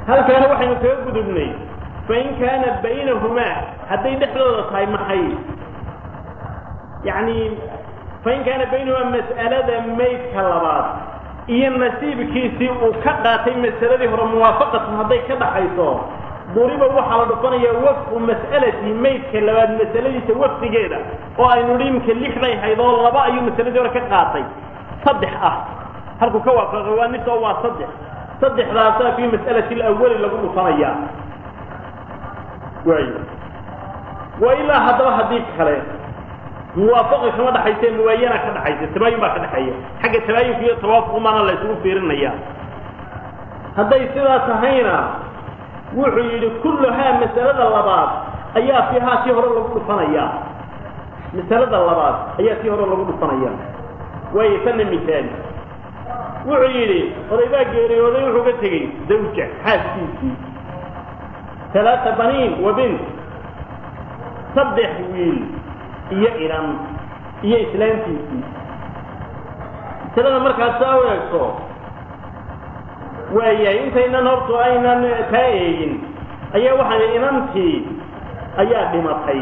halkaana waxaynu kaga gudubnay fain kaana baynahumaa hadday dhexdooda tahay maxay yacni fain kaana baynahumaa mas'alada maydka labaad iyo nasiibkiisii uu ka qaatay masaladii hore muwaafaqatan hadday ka dhaxayso duriba waxaa la dhufanayaa wafqu mas'alati maydka labaad masaladiisa wafdigeeda oo aynu hi imka lix bay hayd oo laba ayuu masaladii hore ka qaatay saddex ah halkuu ka waafaqay waa nis oo waa saddex saddexdaasaa fii mas'alati alawali lagu dhufanayaa waayo wa ilaa haddaba haddii kale muwaafaqi kama dhaxayse muwaayana ka dhaxaysa tabaayun baa ka dhexeeya xagga tabaayunka iyo tawaafuqumana la isugu fiirinaya hadday sidaa tahayna wuxuu yidhi kulluhaa masalada labaad ayaa fiihaa tii hore lagu dhufanaya masalada labaad ayaa tii hore lagu dhufanaya waayo tanna misaali wuxuu yidhi oday baa geeriyooday wuxuu ka tegey zawja xaaskiisii talaata baniin wa bint saddex wiil iyo inan iyo islaamtiisii masalada markaad saa u eegto waayahay intaynan hortu aynan kaa eegin ayaa waxaan inantii ayaa dhimatay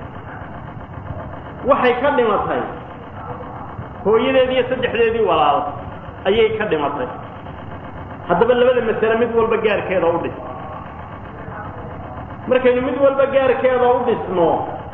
waxay ka dhimatay hooyadeedii iyo saddexdeedii walaal ayay ka dhimatay haddaba labada masale mid walba gaarkeeda u dhis markaynu mid walba gaarkeeda u dhisno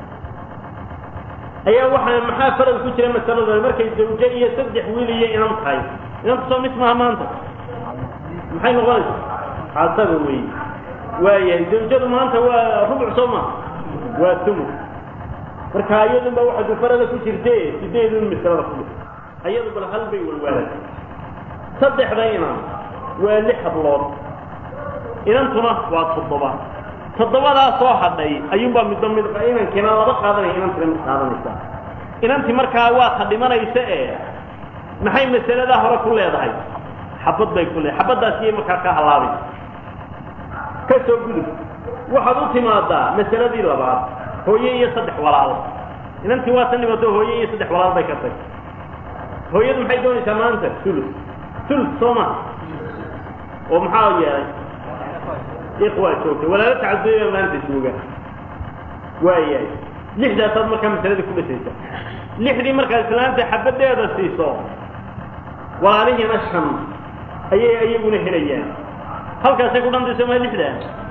ayaa waxaa maxaa farad ku jira masalada markay zawje iyo saddex wiil iyo inan tahay inantu soo mis maha maanta maxay noqonaysaa casaba wey waayahay zawjadu maanta waa rubuc soo ma waa tumu marka iyadun baa waxa dufarada ku jirte sideedun masalada ku dhis ayadu bal hal bay walwaalatay saddexda inan waa lix hablood inantuna waa toddoba toddobadaa soo hadhay ayuunbaa midba mid inankiina laba qaadanaya inantina mid qaadanaysa inantii markaa waa ta dhimanaysa ee maxay masaladaa hore ku leedahay xabad bay ku leedahay xabaddaas iyay markaa ka halaabay ka soo gudub waxaad u timaadaa masaladii labaad hooye iyo saddex walaal inantii waa ta dhimato hooye iyo saddex walaal bay ka tag hooyadu maxay doonaysaa maanta sulus sulus soo ma oo maxaa yeelay ikhwaa joogta walaalo tacaduya maanta jooga waayahay lixdaasaad markaa masaladii ku dhisaysa lixdii markaad islaanta xabadeeda siiso walaalihiina shan ayay ayaguna helayaan halkaasay ku dhantayso ma lixda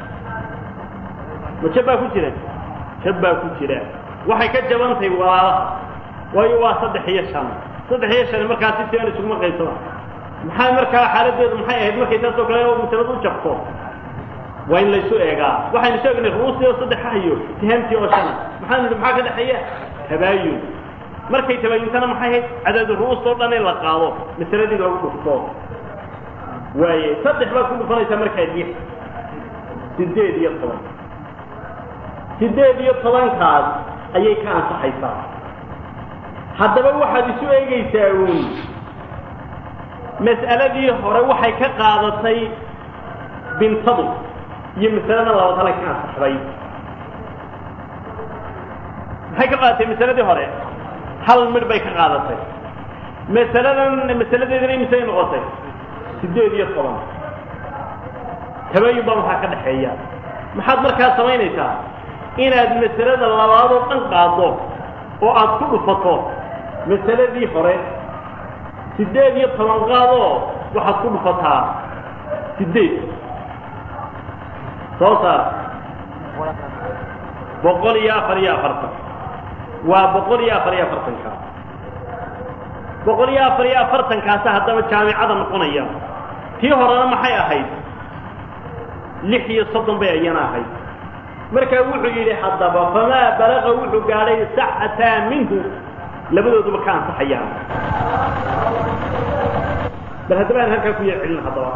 ma jab baa ku jira jab baa ku jira waxay ka jabantay walaalaha waayo waa saddex iyo shan saddex iyo shan markaa si siban isuguma qaybsama maxaa markaa xaaladeedu maxay ahayd markay taas oo kale masalad u jabto waa in laysu eegaa waxaynu sheegnay ru'uustii oo saddex ah iyo tihaamtii oo shana maxaanu idhi maxaa ka dhexeeya tabaayun markay tabaayuntana maxay ahayd cadadu ru'uustoo dhan in la qaado masaladii lagu dhufto waaye saddex baad ku dhufanaysaa markaa lix sideed iyo toban sideed iyo tobankaas ayay ka ansaxaysaa haddaba waxaad isu eegaysaa uun mas'aladii hore waxay ka qaadatay bintadu iyo masalada labaad halay ka ansaxday maxay ka qaadatay masaladii hore hal midh bay ka qaadatay masaladan masaladeedina imisay noqotay sideed iyo toban tabaayun baa waxaa ka dhexeeya maxaad markaa samaynaysaa inaad masalada labaadoo dhan qaaddo oo aad ku dhufato masaladii hore sideed iyo toban qaadoo waxaad ku dhufataa sideed soo saar boqol iyo afar iyo afartan waa boqol iyo afar iyo afartanka boqol iyo afar iyo afartankaasa haddaba jaamicada noqonaya tii horena maxay ahayd lix iyo soddon bay ayana ahayd markaa wuxuu yidhi haddaba famaa balaqa wuxuu gaadhay saxataa minhu labadooduba ka ansaxayaan bal haddaba aan halkaa ku yar celin haddaba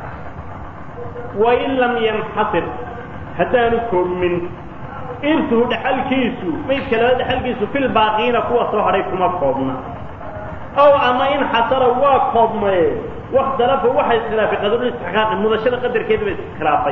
wain lam yanxasir haddaanu koobmin irtuhu dhexalkiisu maydka laba dhexalkiisu fil baaqiina kuwa soo hadhay kuma koobna ow ama in xasara waa koobmaye wakhtalafa waxa iskhilaafay qadarulistiqaaqi mudashada qadarkeeda ba iskhilaafay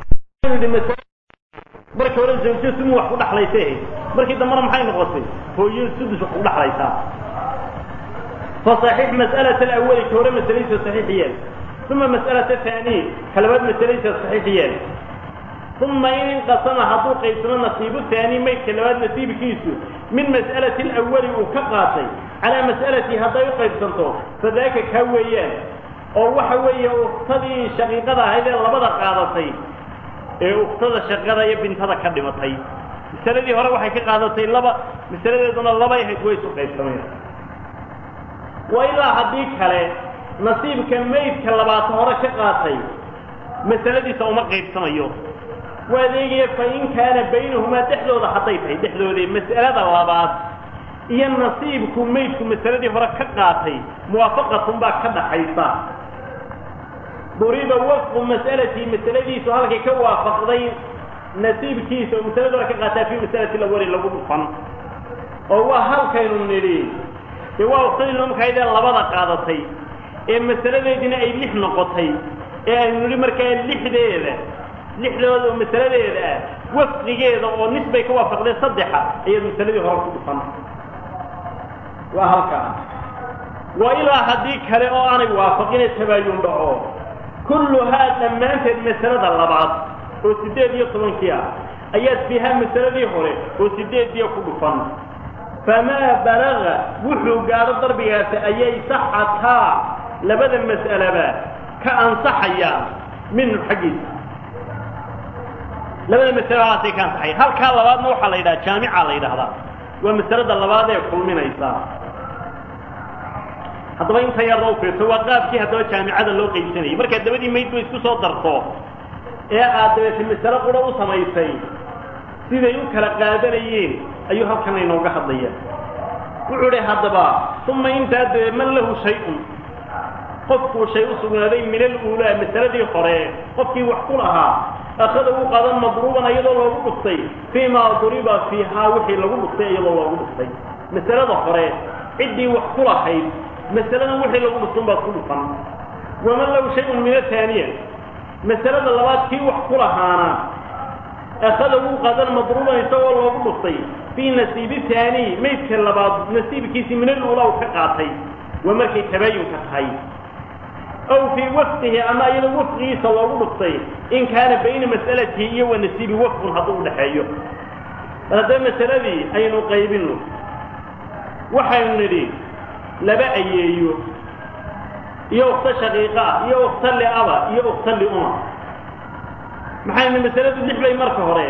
markii hore zawjo sumu wax ku dhaxlaysay ahayd markii dambena maxay noqotay hooyo sudus wax ku dhaxlaysaa fa saxiix mas'alata alawali ka hore masaladiisa saxiix yeel uma mas'alata haaniya kalabaad masaladiisa saxiix yeel uma in inqasama hadduu qaybsamo nasiibu haani maydka labaad nasiibkiisu min mas'alati alawali uu ka qaatay calaa mas'alati hadday u qaybsanto fadaaka kaa weeyaan oo waxa weeye uktadii shaqiiqada ahayd ee labada qaadatay ee uktada shaqada iyo bintada ka dhimatay masaladii hore waxay ka qaadatay laba masaladeeduna labay ahayd way isu qaybsameen wa ilaa haddii kale nasiibka maydka labaatan hore ka qaatay masaladiisa uma qaybsamayo waa adeegaya fa in kaana baynahumaa dhexdooda hadday tahay dhexdoodii mas'alada labaad iyo nasiibku maydku masaladii hore ka qaatay muwaafaqatun baa ka dhaxaysa duriba wafqu mas'alatii masaladiisu halkay ka waafaqday nasiibkiisa oo masaladii hore ka qaataa fii masalati lawali lagu dhufan oo waa halkaynu nidhi dee waa uktadii lumkaydee labada qaadatay ee masaladeediina ay lix noqotay ee aynu nidhi markaa lixdeeda lixdooda oo masaladeeda ah wafqigeeda oo nisbay ka waafaqdeen saddexa ayaad masaladii hore ku dhufan waa halkaa wa ilaa haddii kale oo aanay waafaqine tabaayun dhaco kulluhaa dhammaanteed masalada labaad oo siddeed iyo tobankii ah ayaad fiihaa masaladii hore oo siddeediya ku dhufan famaa balaga wuxuu gaadho darbigaasi ayay saxataa labada mas'alaba ka ansaxayaan minhu xaggiisa labada masaladaasay ka ansaxayan halkaa labaadna waxaa la yidhaha jaamica la yidhaahdaa waa masalada labaad ee kulminaysa haddaba inta yarda u fiirto waa qaabkii haddaba jaamicada loo qaybsanayay markaad dabadii maydba isku soo darto ee aad dabeete masalo qura u samaysay siday u kala qaadanayeen ayuu halkan inooga hadlaya wuxuu idhi haddaba uma intaa dee man lahu shay-un qofkuu shay u sugnaaday min aluulaa masaladii hore qofkii wax ku lahaa akhada u qadan madruuban iyadoo loogu dhuftay fii maa duriba fiihaa wixii lagu dhuftay iyadoo loogu dhuftay masalada hore ciddii wax ku lahayd masaladan wixii lagu dhuftun baad ku dhufan waman lahu shay-un min athaaniya masalada labaad kii wax ku lahaana akhada wuu qadan madruuban isagoo loogu dhuftay fii nasiibi haani maydka labaad nasiibkiisii min aluulaa u ka qaatay waa markay tabaayunka tahay aw fii wafqihi ama iyadoo wafqigiisa loogu dhuftay in kaana bayna mas'alatihi iyo wa nasiibi wafqun hadduu udhaxeeyo bal haddaba masaladii aynu qaybinno waxaynu nidhi laba ayeeyo iyo ukto shaqiiqa ah iyo ukto liaba iyo ukto liuma maxaynu masaladu lix bay marka hore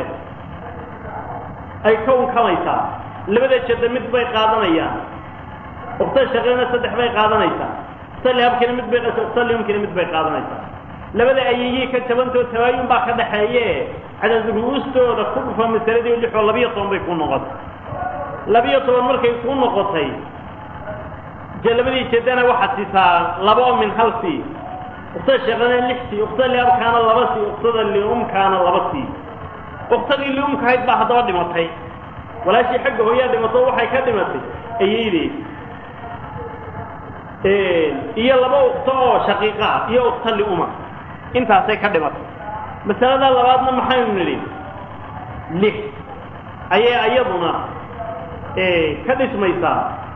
ay ka unkamaysaa labada jadda mid bay qaadanayaan ukto shaqiiqana saddex bay qaadanaysaa ukto lihabkina mid bay ukto liumkina mid bay qaadanaysaa labada ayeeyey ka jabantoo tabaayun baa ka dhaxeeye cadad ru'uustooda ku dhufa masaladii lixoo labiyo toban bay ku noqotay labiyo toban markay ku noqotay labadii jeedana waxaad sisaa laba oo min hal sii uktada sheeqana lix sii uktada liabkaana laba sii uktada liumkaana laba sii uktadii liumkahayd baa haddaba dhimatay walaashii xagga hooyaa dhimato waxay ka dhimatay ayaydeed iyo laba ukto oo shaqiiqa ah iyo ukta liuma intaasay ka dhimatay masalada labaadna maxaynu nidhi lix ayay ayaduna ka dhismaysaa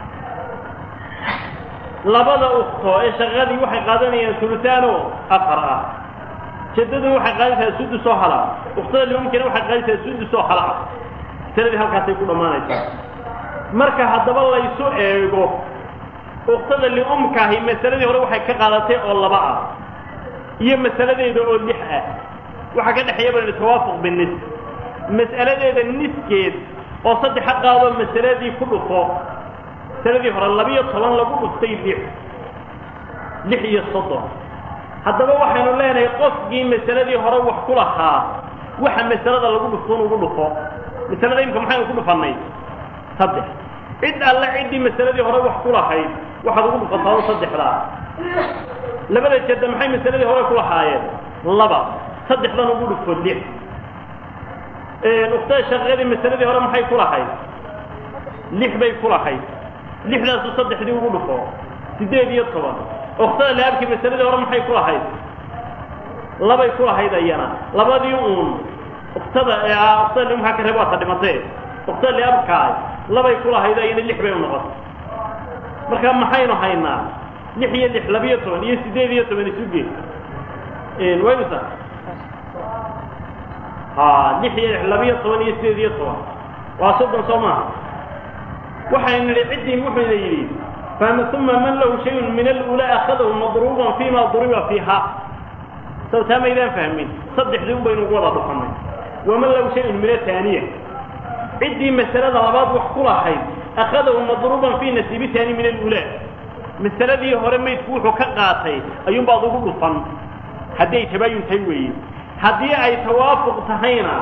labada ukto ee shaqadii waxay qaadanayaan sulutaano afar ah jadadu waxay qaadanaysaa sudus oo hala uktada liumkina waxay qaadanaysaa sudus oo hala ah masaladii halkaasay ku dhammaanaysaa marka haddaba laysu eego uktada liumkaahi masaladii hore waxay ka qaadatay oo laba ah iyo masaladeeda oo lix ah waxaa ka dhexeeya bal tawaafuq binis mas'aladeeda niskeed oo saddexa qaadoo masaladii ku dhufo masaladii hore labiyo toban lagu dhuftay lix lix iyo soddon haddaba waxaynu leenahay qofkii masaladii hore wax ku lahaa waxa masalada lagu dhuftoon ugu dhufo masalada imka maxaynu ku dhufannay saddex cid alle ciddii masaladii hore wax ku lahayd waxaad ugu dhufataa saddexdaa labada jadda maxay masaladii hore ku lahaayeen laba saddexdan ugu dhufo lix uktada shaqadii masaladii hore maxay ku lahayd lix bay ku lahayd lixdaasu saddexdii ugu dhufo siddeed iyo toban uktada laabkii masaladii hore maxay ku lahayd labay ku lahayd ayana labadii uun uktada uktada liumkaa ka reeb waata dhimatee uktada liabkaa labay ku lahayd ayana lix bay u noqotay marka maxaynu haynaa lix iyo lix labiyo toban iyo siddeed iyo toban isuge waysa ha lix iyo labiyo toban iyo sideed iyo toban waa soddon soo maaha waxaynu nidhi ciddii wuxuuna yidhi fahma uma man lahu shayun min alula akhadahu madruuban fima duriba fiiha sawtaa maydaan fahmin saddexdii un baynu ugu wada dhufanay waman lahu shayun min ataaniya ciddii masalada labaad wax ku lahayd akhadahu madruuban fi nasiibi taani min alula masaladii hore maydku wuxuu ka qaatay ayuunbaad ugu dhufan haddii ay tabaayun tahay weeye haddii ay tawaafuq tahayna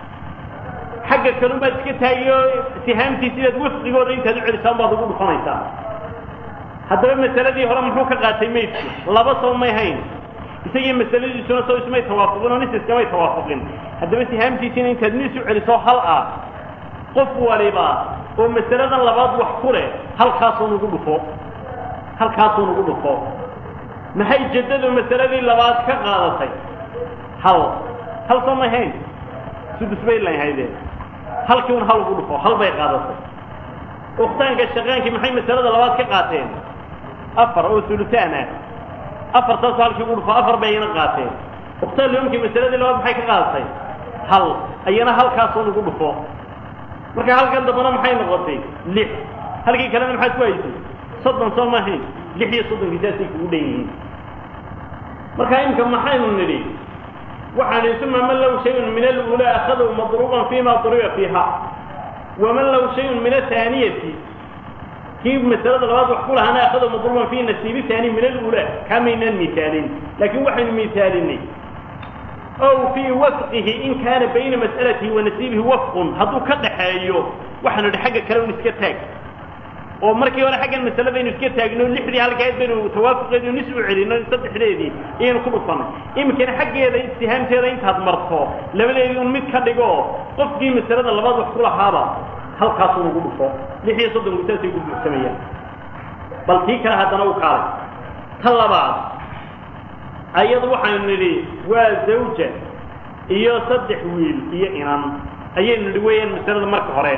xagga kalunbaad iska taagiyo sihaamtii sidaad wafqigooda intaad u celisaan baad ugu dhufanaysaa haddaba masaladii hore muxuu ka qaatay maydku laba soo may hayn isagii masaladiisuna soo ismay tawaafuqin oo nis iskamay tawaafuqin haddaba sihaamtiisiina intaad nis u celiso hal ah qof waliba oo masaladan labaad wax ku leh halkaasuun ugu dhufo halkaasuun ugu dhufo maxay jaddadu masaladii labaad ka qaadatay hal hal soo may hayn sudus bay lahaydeen halkii un hal ugu dhufo hal bay qaadatay ukhtaanka shaqaankii maxay masalada labaad ka qaateen afar oo sulutaan ah afartaasoo halkii ugu dhufo afar bay ayana qaateen ukhtaan loomkii masaladii labaad maxay ka qaadatay hal ayana halkaasuun ugu dhufo marka halkan dambana maxay noqotay lix halkii kalena maxaad ku haysay soddon soo maahayn lix iyo soddonkii saasay kugu dhan yihiin marka imka maxaynu nidhi waxaan idhi uma man lahu shayun min alula akhadahu madruuban fima duriba fiiha waman lahu shayun min athaaniyati kii masalada labaad wax ku lahaana akhadahu madruuban fi nasiibi taani min alula kamaynaan misaalin laakiin waxaynu misaalinay ow fii wafqihi in kaana bayna mas'alatihi wa nasiibihi wafqun hadduu ka dhaxeeyo waxaanu idhi xagga kale un iska taag oo markii hore xaggan masaladaynu iska taagno lixdii halkayd baynu tawaafuqeedu nis u celino saddexdeedii iyaynu ku dhufanay iminkana xaggeeda istihaamteeda intaad marto labadeedii un mid ka dhigo qofkii masalada labaad wax ku lahaaba halkaasun ugu dhufo lix iyo soddonku saasay ku buuxsamayaan bal tii kale haddana u kaalay ta labaad ayadu waxaynu nidhi waa zawja iyo saddex wiil iyo inan ayaynu nidhi weeyaan masalada marka hore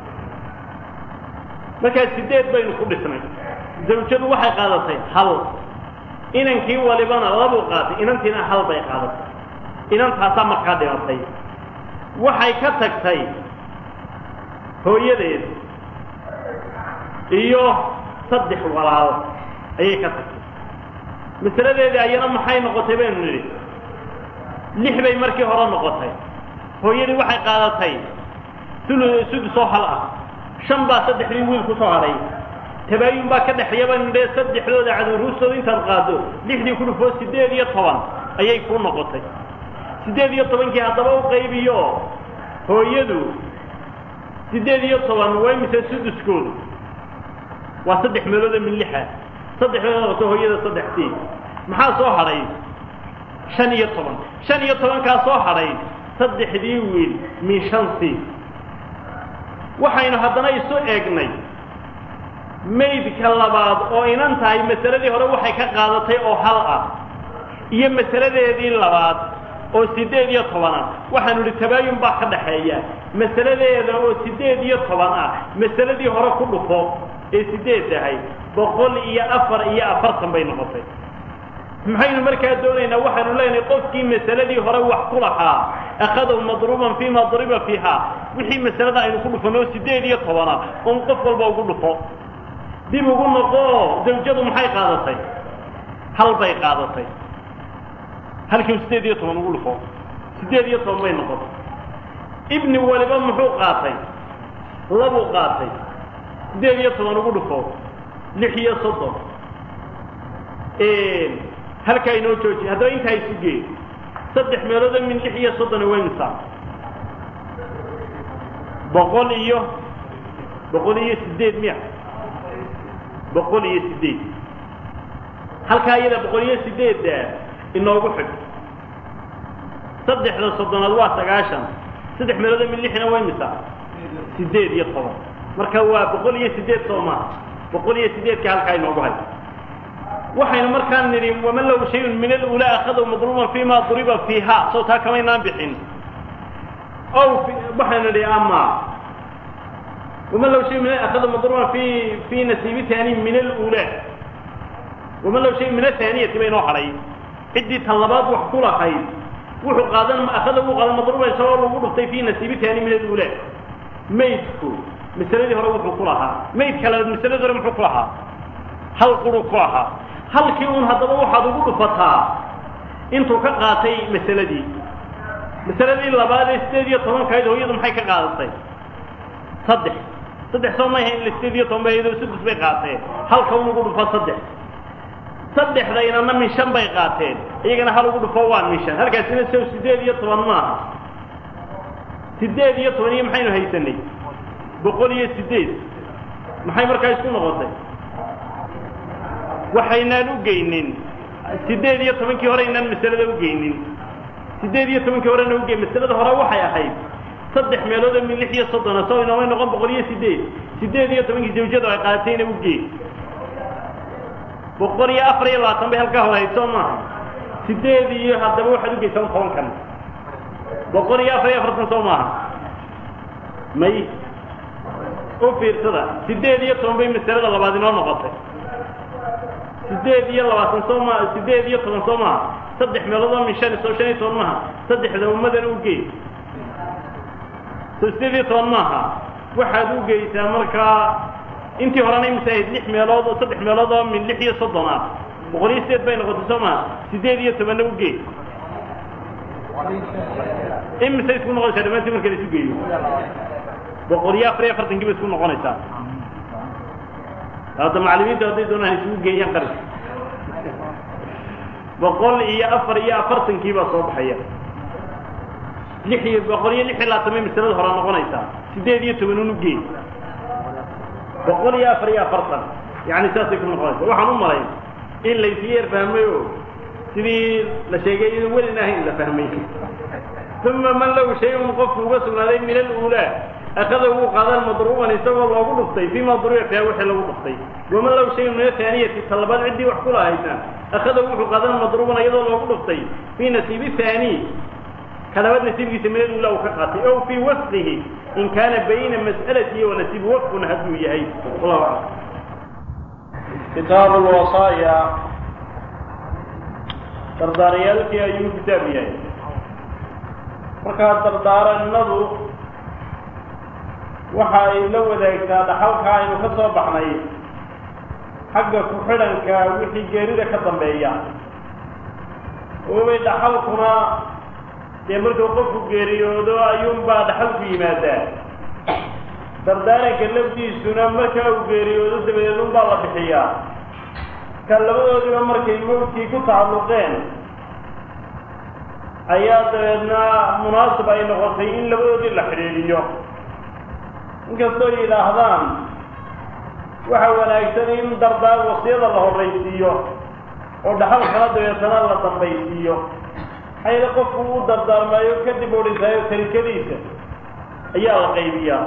markaa sideed baynu ku dhisnay zawjadu waxay qaadatay hal inankii walibana labuu qaatay inantiina hal bay qaadatay inantaasaa markaa dhimatay waxay ka tagtay hooyadeed iyo saddex walaal ayay ka tagtay masaladeedii ayana maxay noqotay baynu nidhi lix bay markii hore noqotay hooyadii waxay qaadatay sul sudusoo hal ah shan baa saddexdii wiil ku soo hadhay tabaayun baa ka dhexeeya baynu nidhi saddexdooda caduruustooda intaad qaado lixdii ku dhufoo siddeed iyo toban ayay kuu noqotay siddeed iyo tobankii haddaba u qaybiyo hooyadu siddeed iyo toban waa mise suduskoodu waa saddex meelooda min lixa saddex meelood noqoto hooyada saddextii maxaa soo hadhay shan iyo toban shan iyo tobankaa soo hadhay saddexdii wiil min shantii waxaynu haddana isu eegnay maydka labaad oo inan tahay masaladii hore waxay ka qaadatay oo hal ah iyo masaladeedii labaad oo siddeed iyo toban ah waxaanu idhi tabaayun baa ka dhaxeeya masaladeeda oo siddeed iyo toban ah masaladii hore ku dhufo ee siddeed tahay boqol iyo afar iyo afartan bay noqotay maxaynu markaa doonaynaa waxaanu leenahay qofkii masaladii hore wax ku lahaa akhadahu madruuban fima duriba fiiha wixii masalada aynu ku dhufanno siddeed iyo tobana un qof walba ugu dhufo dib ugu noqo zawjadu maxay qaadatay hal bay qaadatay halkiiu siddeed iyo toban ugu dhufo siddeed iyo toban bay noqotay ibni waliba muxuu qaatay labuu qaatay siddeed iyo toban ugu dhufo lix iyo soddon halkaa inoo jooji haddaba intaa isu gee saddex meeloodo min lix iyo soddona waa imisa boqol iyo boqol iyo siddeed miya boqol iyo siddeed halkaa iyada boqol iyo siddeedda inoogu xig saddexda soddonaad waa sagaashan saddex meeloodo min lixna waa imisa siddeed iyo toban marka waa boqol iyo siddeed soo maaha boqol iyo siddeedka halkaa inoogu hay waxaynu markaa nidhi waman lahu shayun min alula akhadahu madruuban fima duriba fiiha soo taa kamaynaan bixin ow waxaynu nidhi ama waman lahu shayun min akhadahu madruuban fi fi nasiibi taani min alula waman lahu shayun min athaaniyati ba inoo hadhay ciddii tan labaad wax ku lahayd wuxuu qaadan akhada uu qaadan madruuba isagoo lagu dhuftay fii nasiibi taani min alula maydku masaladii hore wuxuu ku lahaa maydka labaad masaladii hore muxuu ku lahaa hal quru ku lahaa halkii uun haddaba waxaad ugu dhufataa intuu ka qaatay masaladii masaladii labaad ee sideed iyo tobankayd hooyadu maxay ka qaadatay saddex saddex soo may hayn sideed iyo toban bay sudus bay qaateen halka un ugu dhufo saddex saddexdaynana min shan bay qaateen iyagana hal ugu dhufo waa min shan halkaasina sow sideed iyo toban maaha sideed iyo toban iyo maxaynu haysanay boqol iyo sideed maxay markaa isku noqotay waxaynaan u geynin sideed iyo tobankii hore aynaan masalada u geynin sideed iyo tobankii horena ugeyn masalada hore waxay ahayd saddex meelood oo min lix iyo soddona soo inoomay noqon boqol iyo sideed sideed iyo tobankii zawjadu ay qaadatayna ugeen boqol iyo afar iyo labaatan bay halkaa horehayd soo maaha sideed iyo haddaba waxaad ugeysan tobankan boqol iyo afar iyo afartan soo maaha may u fiirsada sideed iyo toban bay masalada labaad inoo noqotay sideed iyo labaatan soo maa sideed iyo toban soo maaha saddex meelood oo min shan soo shan iyo toban maaha saddexda ummadana ugey soo sideed iyo toban maaha waxaad u geysaa markaa intii horena imisa ahayd lix meelood oo saddex meelood oo min lix iyo soddon ah boqol iyo sideed bay noqotay soo maha sideed iyo tobanna ugey imise isku noqonaysaa dhamaantii marka la isu geeyo boqol iyo afar iyo afartankii bay isku noqonaysaa hadda macallimiintu hadday doonaan isugu geeyaan qaris boqol iyo afar iyo afartankii baa soo baxaya lix iyo boqol iyo lix iyo labaatan bay masalada hore noqonaysaa sideed iyo toban un ugeey boqol iyo afar iyo afartan yani saasay ku noqonaysa waxaan u malayn in laysiga yar fahmay o sidii la sheegay iyadoo welin ahayn la fahmay uma man lahu shay-un qofku uga sugnaaday min alulaa akada wuu qaadaan madruuban isagoo loogu dhuftay fima duriba fiha wixii lagu dhuftay waman lahu shayun min athaaniyati talabaad ciddii wax ku lahaysan akada wuxuu qaadan madruuban iyadoo loogu dhuftay fii nasiibi thaani kalabaad nasiibkiisa min alula uu ka qaatay ow fii wasqihi in kaana bayna mas'alatihi wa nasiibi wafqun hadduu yahay wallahu aclam kitaabu lwasaaya dardaaryaalkii ayuu kitaab yahay markaa dardaaranadu waxa ay la wadaagtaa dhaxalka aynu ka soo baxnay xagga ku-xidhanka wixii geerida ka dambeeya oobay dhaxalkuna dee markuu qofku geeriyoodo ayuunbaa dhaxalku yimaadaa dardaaranka lafdiisuna markaa uu geeriyoodo dabadeed unbaa la bixiyaa ka labadoodiba markay mawdkii ku tacalluqeen ayaa dabeedna munaasib ay noqotay in labadoodii la xidhiidhiyo inkastoo yidhaahdaan waxa wanaagsan in dardaar wasiyada la horraysiiyo oo dhaxalkana dabeetana la dambaysiiyo xayla qofku u dardaarmaayo kadib odhisaayo tarikadiisa ayaa la qaybiyaa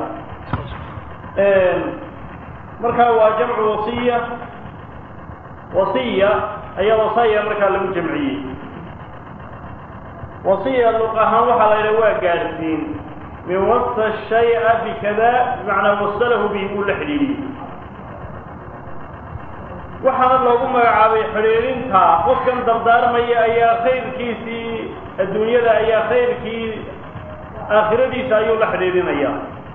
markaa waa jamcu wasiya wasiya ayaa wasaya markaa lagu jamciyey wasiya luq ahaan waxaa la yidhaha waa gaadhsiin min wasa shaya bikada bimacnaa wasalahu bihi uu la xidhiidhiyey waxaana loogu magacaabay xidhiidhinta qofkan dardaarmaya ayaa khayrkiisii adduunyada ayaa khayrkii aakhiradiisa ayuu la xidhiidhinaya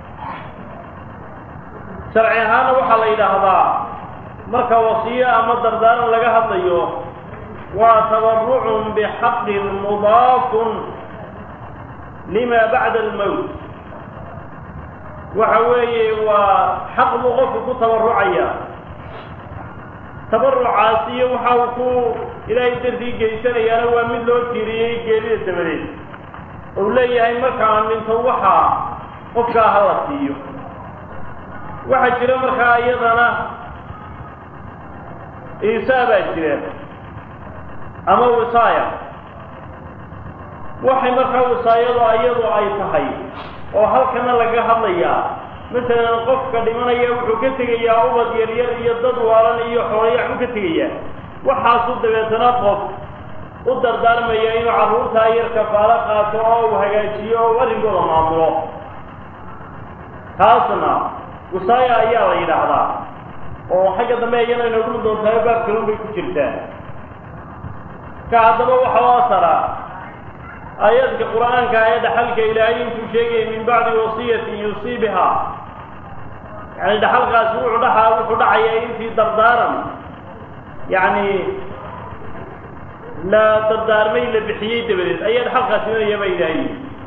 sharci ahaana waxaa la yidhaahdaa marka wasiyo ama dardaaran laga hadlayo waa tabarucun bixaqin mudaafun lima bacda almowt waxa weeye waa xaq buu qofku ku tabarucaya tabarucaas iyo waxa uu ku ilaahay dartii geysanayaana waa mid loo tiiriyey geerida dabadeed ou leeyahay markaan dhinto waxaa qofkaa ha la siiyo waxaa jira markaa iyadana iisaa baa jira ama wisaaya waxay markaa wisaayadu iyadu ay tahay oo halkana laga hadlayaa masalan qofka dhimanaya wuxuu ka tegayaa ubad yaryar iyo dad waalan iyo xoolayax u ka tegayaa waxaasu dabeetana qof u dardaarmaya inuu carruurtaa yar kafaalo qaato oo uu hagaajiyo oo u arrinkooda maamulo taasna wisaaya ayaa la yidhaahdaa oo xagga dambe iyana inoogu doontahay baab kalun bay ku jirtaa ka haddaba waxa u asaraa aayadka qur-aanka ee dhaxalka ilaahay intuu sheegayay min bacdi wasiyatin yusii biha yani dhaxalkaasi wuxuu dhaxaa wuxuu dhacaya intii dardaaran yacni la dardaarmay la bixiyey dabadeed ayaa dhaxalkaasi imanaya baa ilaahay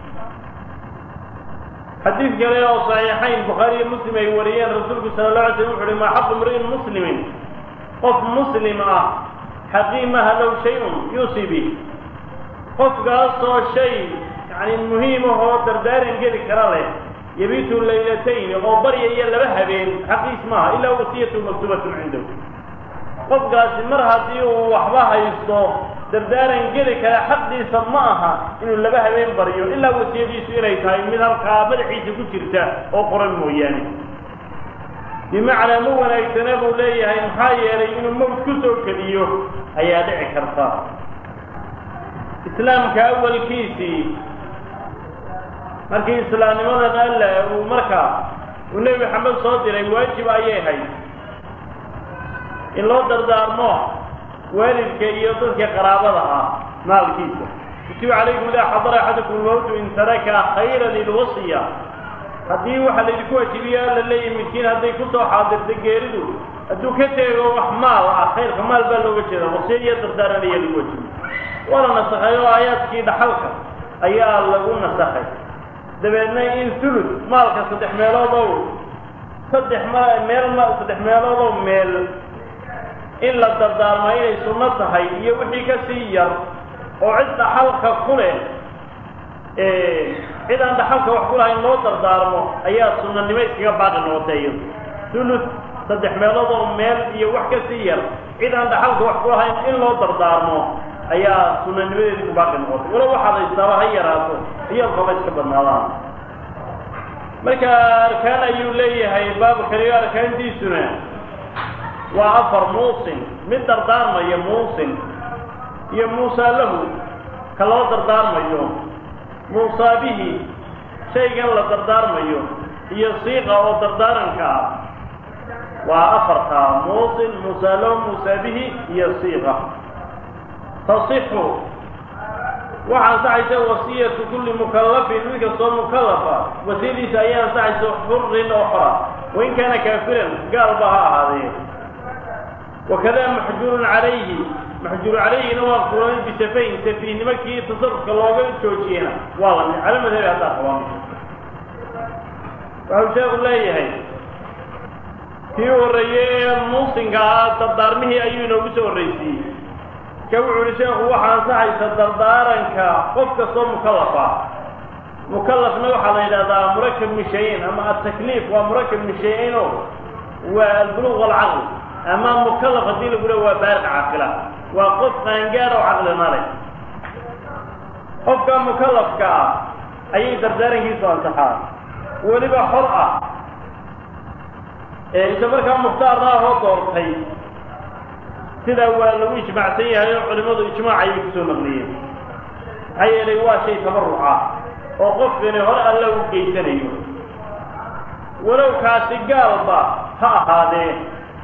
xadiid kale oo saxiixayn bukhaari iyo muslim ay wariyeen rasuulku sala la alay slam wuxu uhi maa xaqu mri'in muslimin qof muslim ah xaqiimaha low shay-un yuusi bih qofkaasoo shay yani muhiim ahoo dardaaran geli kara leh yabiitu laylatayn oo baryaya laba habeen xaqiis maaha ilaa wasiyatu maktubatun cindahu qofkaasi mar haddii uu waxba haysto dardaaran geli kara xaqiisa ma aha inuu laba habeen baryo ilaa wasiyadiisu inay tahay mid halkaa madaxiisa ku jirta oo qoran mooyaane bimacnaa ma wanaagsana buu leeyahay maxaa yeelay inuu mawt ku soo keliyo ayaa dhici karta islaamka awalkiisii markii islaamnimadan alla uu markaa uu nebi maxamed soo diray waajib ayay hayd in loo dardaarmo waalidka iyo dadka qaraabada ah maalkiisa kutiba calaykum idaa xadara axadakum lmawtu in taraka khayra lilwasiya haddii waxa laydinku waajibiyo alla leeyahy midkiin hadday kusoo xaadirta geeridu hadduu ka teego wax maal ah khayrka maal baa looga jeeda wasiya iyo dardaaran ayaa lagu waajibiy waa la nasakhay oo aayaadkii dhaxalka ayaa lagu nasakhay dabeedna in sulud maalka saddex meeloodow saddex ma meel ma saddex meeloodow meel in la dardaarmo inay sunno tahay iyo wixii ka sii yar oo cid dhaxalka ku leh cid aan dhaxalka wax ku lahayn loo dardaarmo ayaa sunanimo iskaga baaqi noqotay iyadu sulud saddex meeloodoo meel iyo wax ka sii yar cid aan dhaxalka wax ku lahayn in loo dardaarmo ayaa sunanimadeedii ku baaqi noqotay walo waxaad haystaaba ha yaraato iyadkaba iska badnaadaan marka arkaan ayuu leeyahay baabkaniyo arkaantiisuna waa afar muusin mid dardaarmaya muusin iyo muusaa lahu ka loo dardaarmayo muusaa bihi shaygan la dardaarmayo iyo siiqa oo dardaaranka ah waa afartaa muusin muusaa lahu muusaa bihi iyo siiqa tasixu waxa ansaxaysa wasiyatu kulli mukallafin mid kastoo mukallafa wasiyadiisa ayaa ansaxaysa xurin oo xora wain kaana kaafiran gaalba ha ahaadee wakada maxjuurun calayhi maxjuur calayhina waa kulan bisafayn safiihnimo kii tasarufka looga joojiyena waa la mid cala madhabi haddaa qabaan waxau sheeku leeyahay kii horreeyey ee muusinka ah dardaarmihii ayuu inoogu soo horraysiiyey ka wuxuu uhi sheekhu waxaa ansaxaysa dardaaranka qof kastoo mukallaf ah mukallafna waxaa la yidhahdaa murakab min shay-in ama atakliif waa murakab min shay-ino waa albuluq walcaql ama mukallaf haddii lagu le waa baariq caaqila waa qof qaangaar oo caqlina leh qofka mukallafka ah ayay dardaarankiisu ansaxaa weliba xor ah ee isa markaa mukhtaarna ahoo doortay sidaa waa lagu ijmaacsan yahay oo culimmadu ijmaac ayay kusoo naqliyeen maxaa yeelay waa shay tabaruca oo qofkani hore alla u geysanayo walow kaasi gaalba ha ahaadee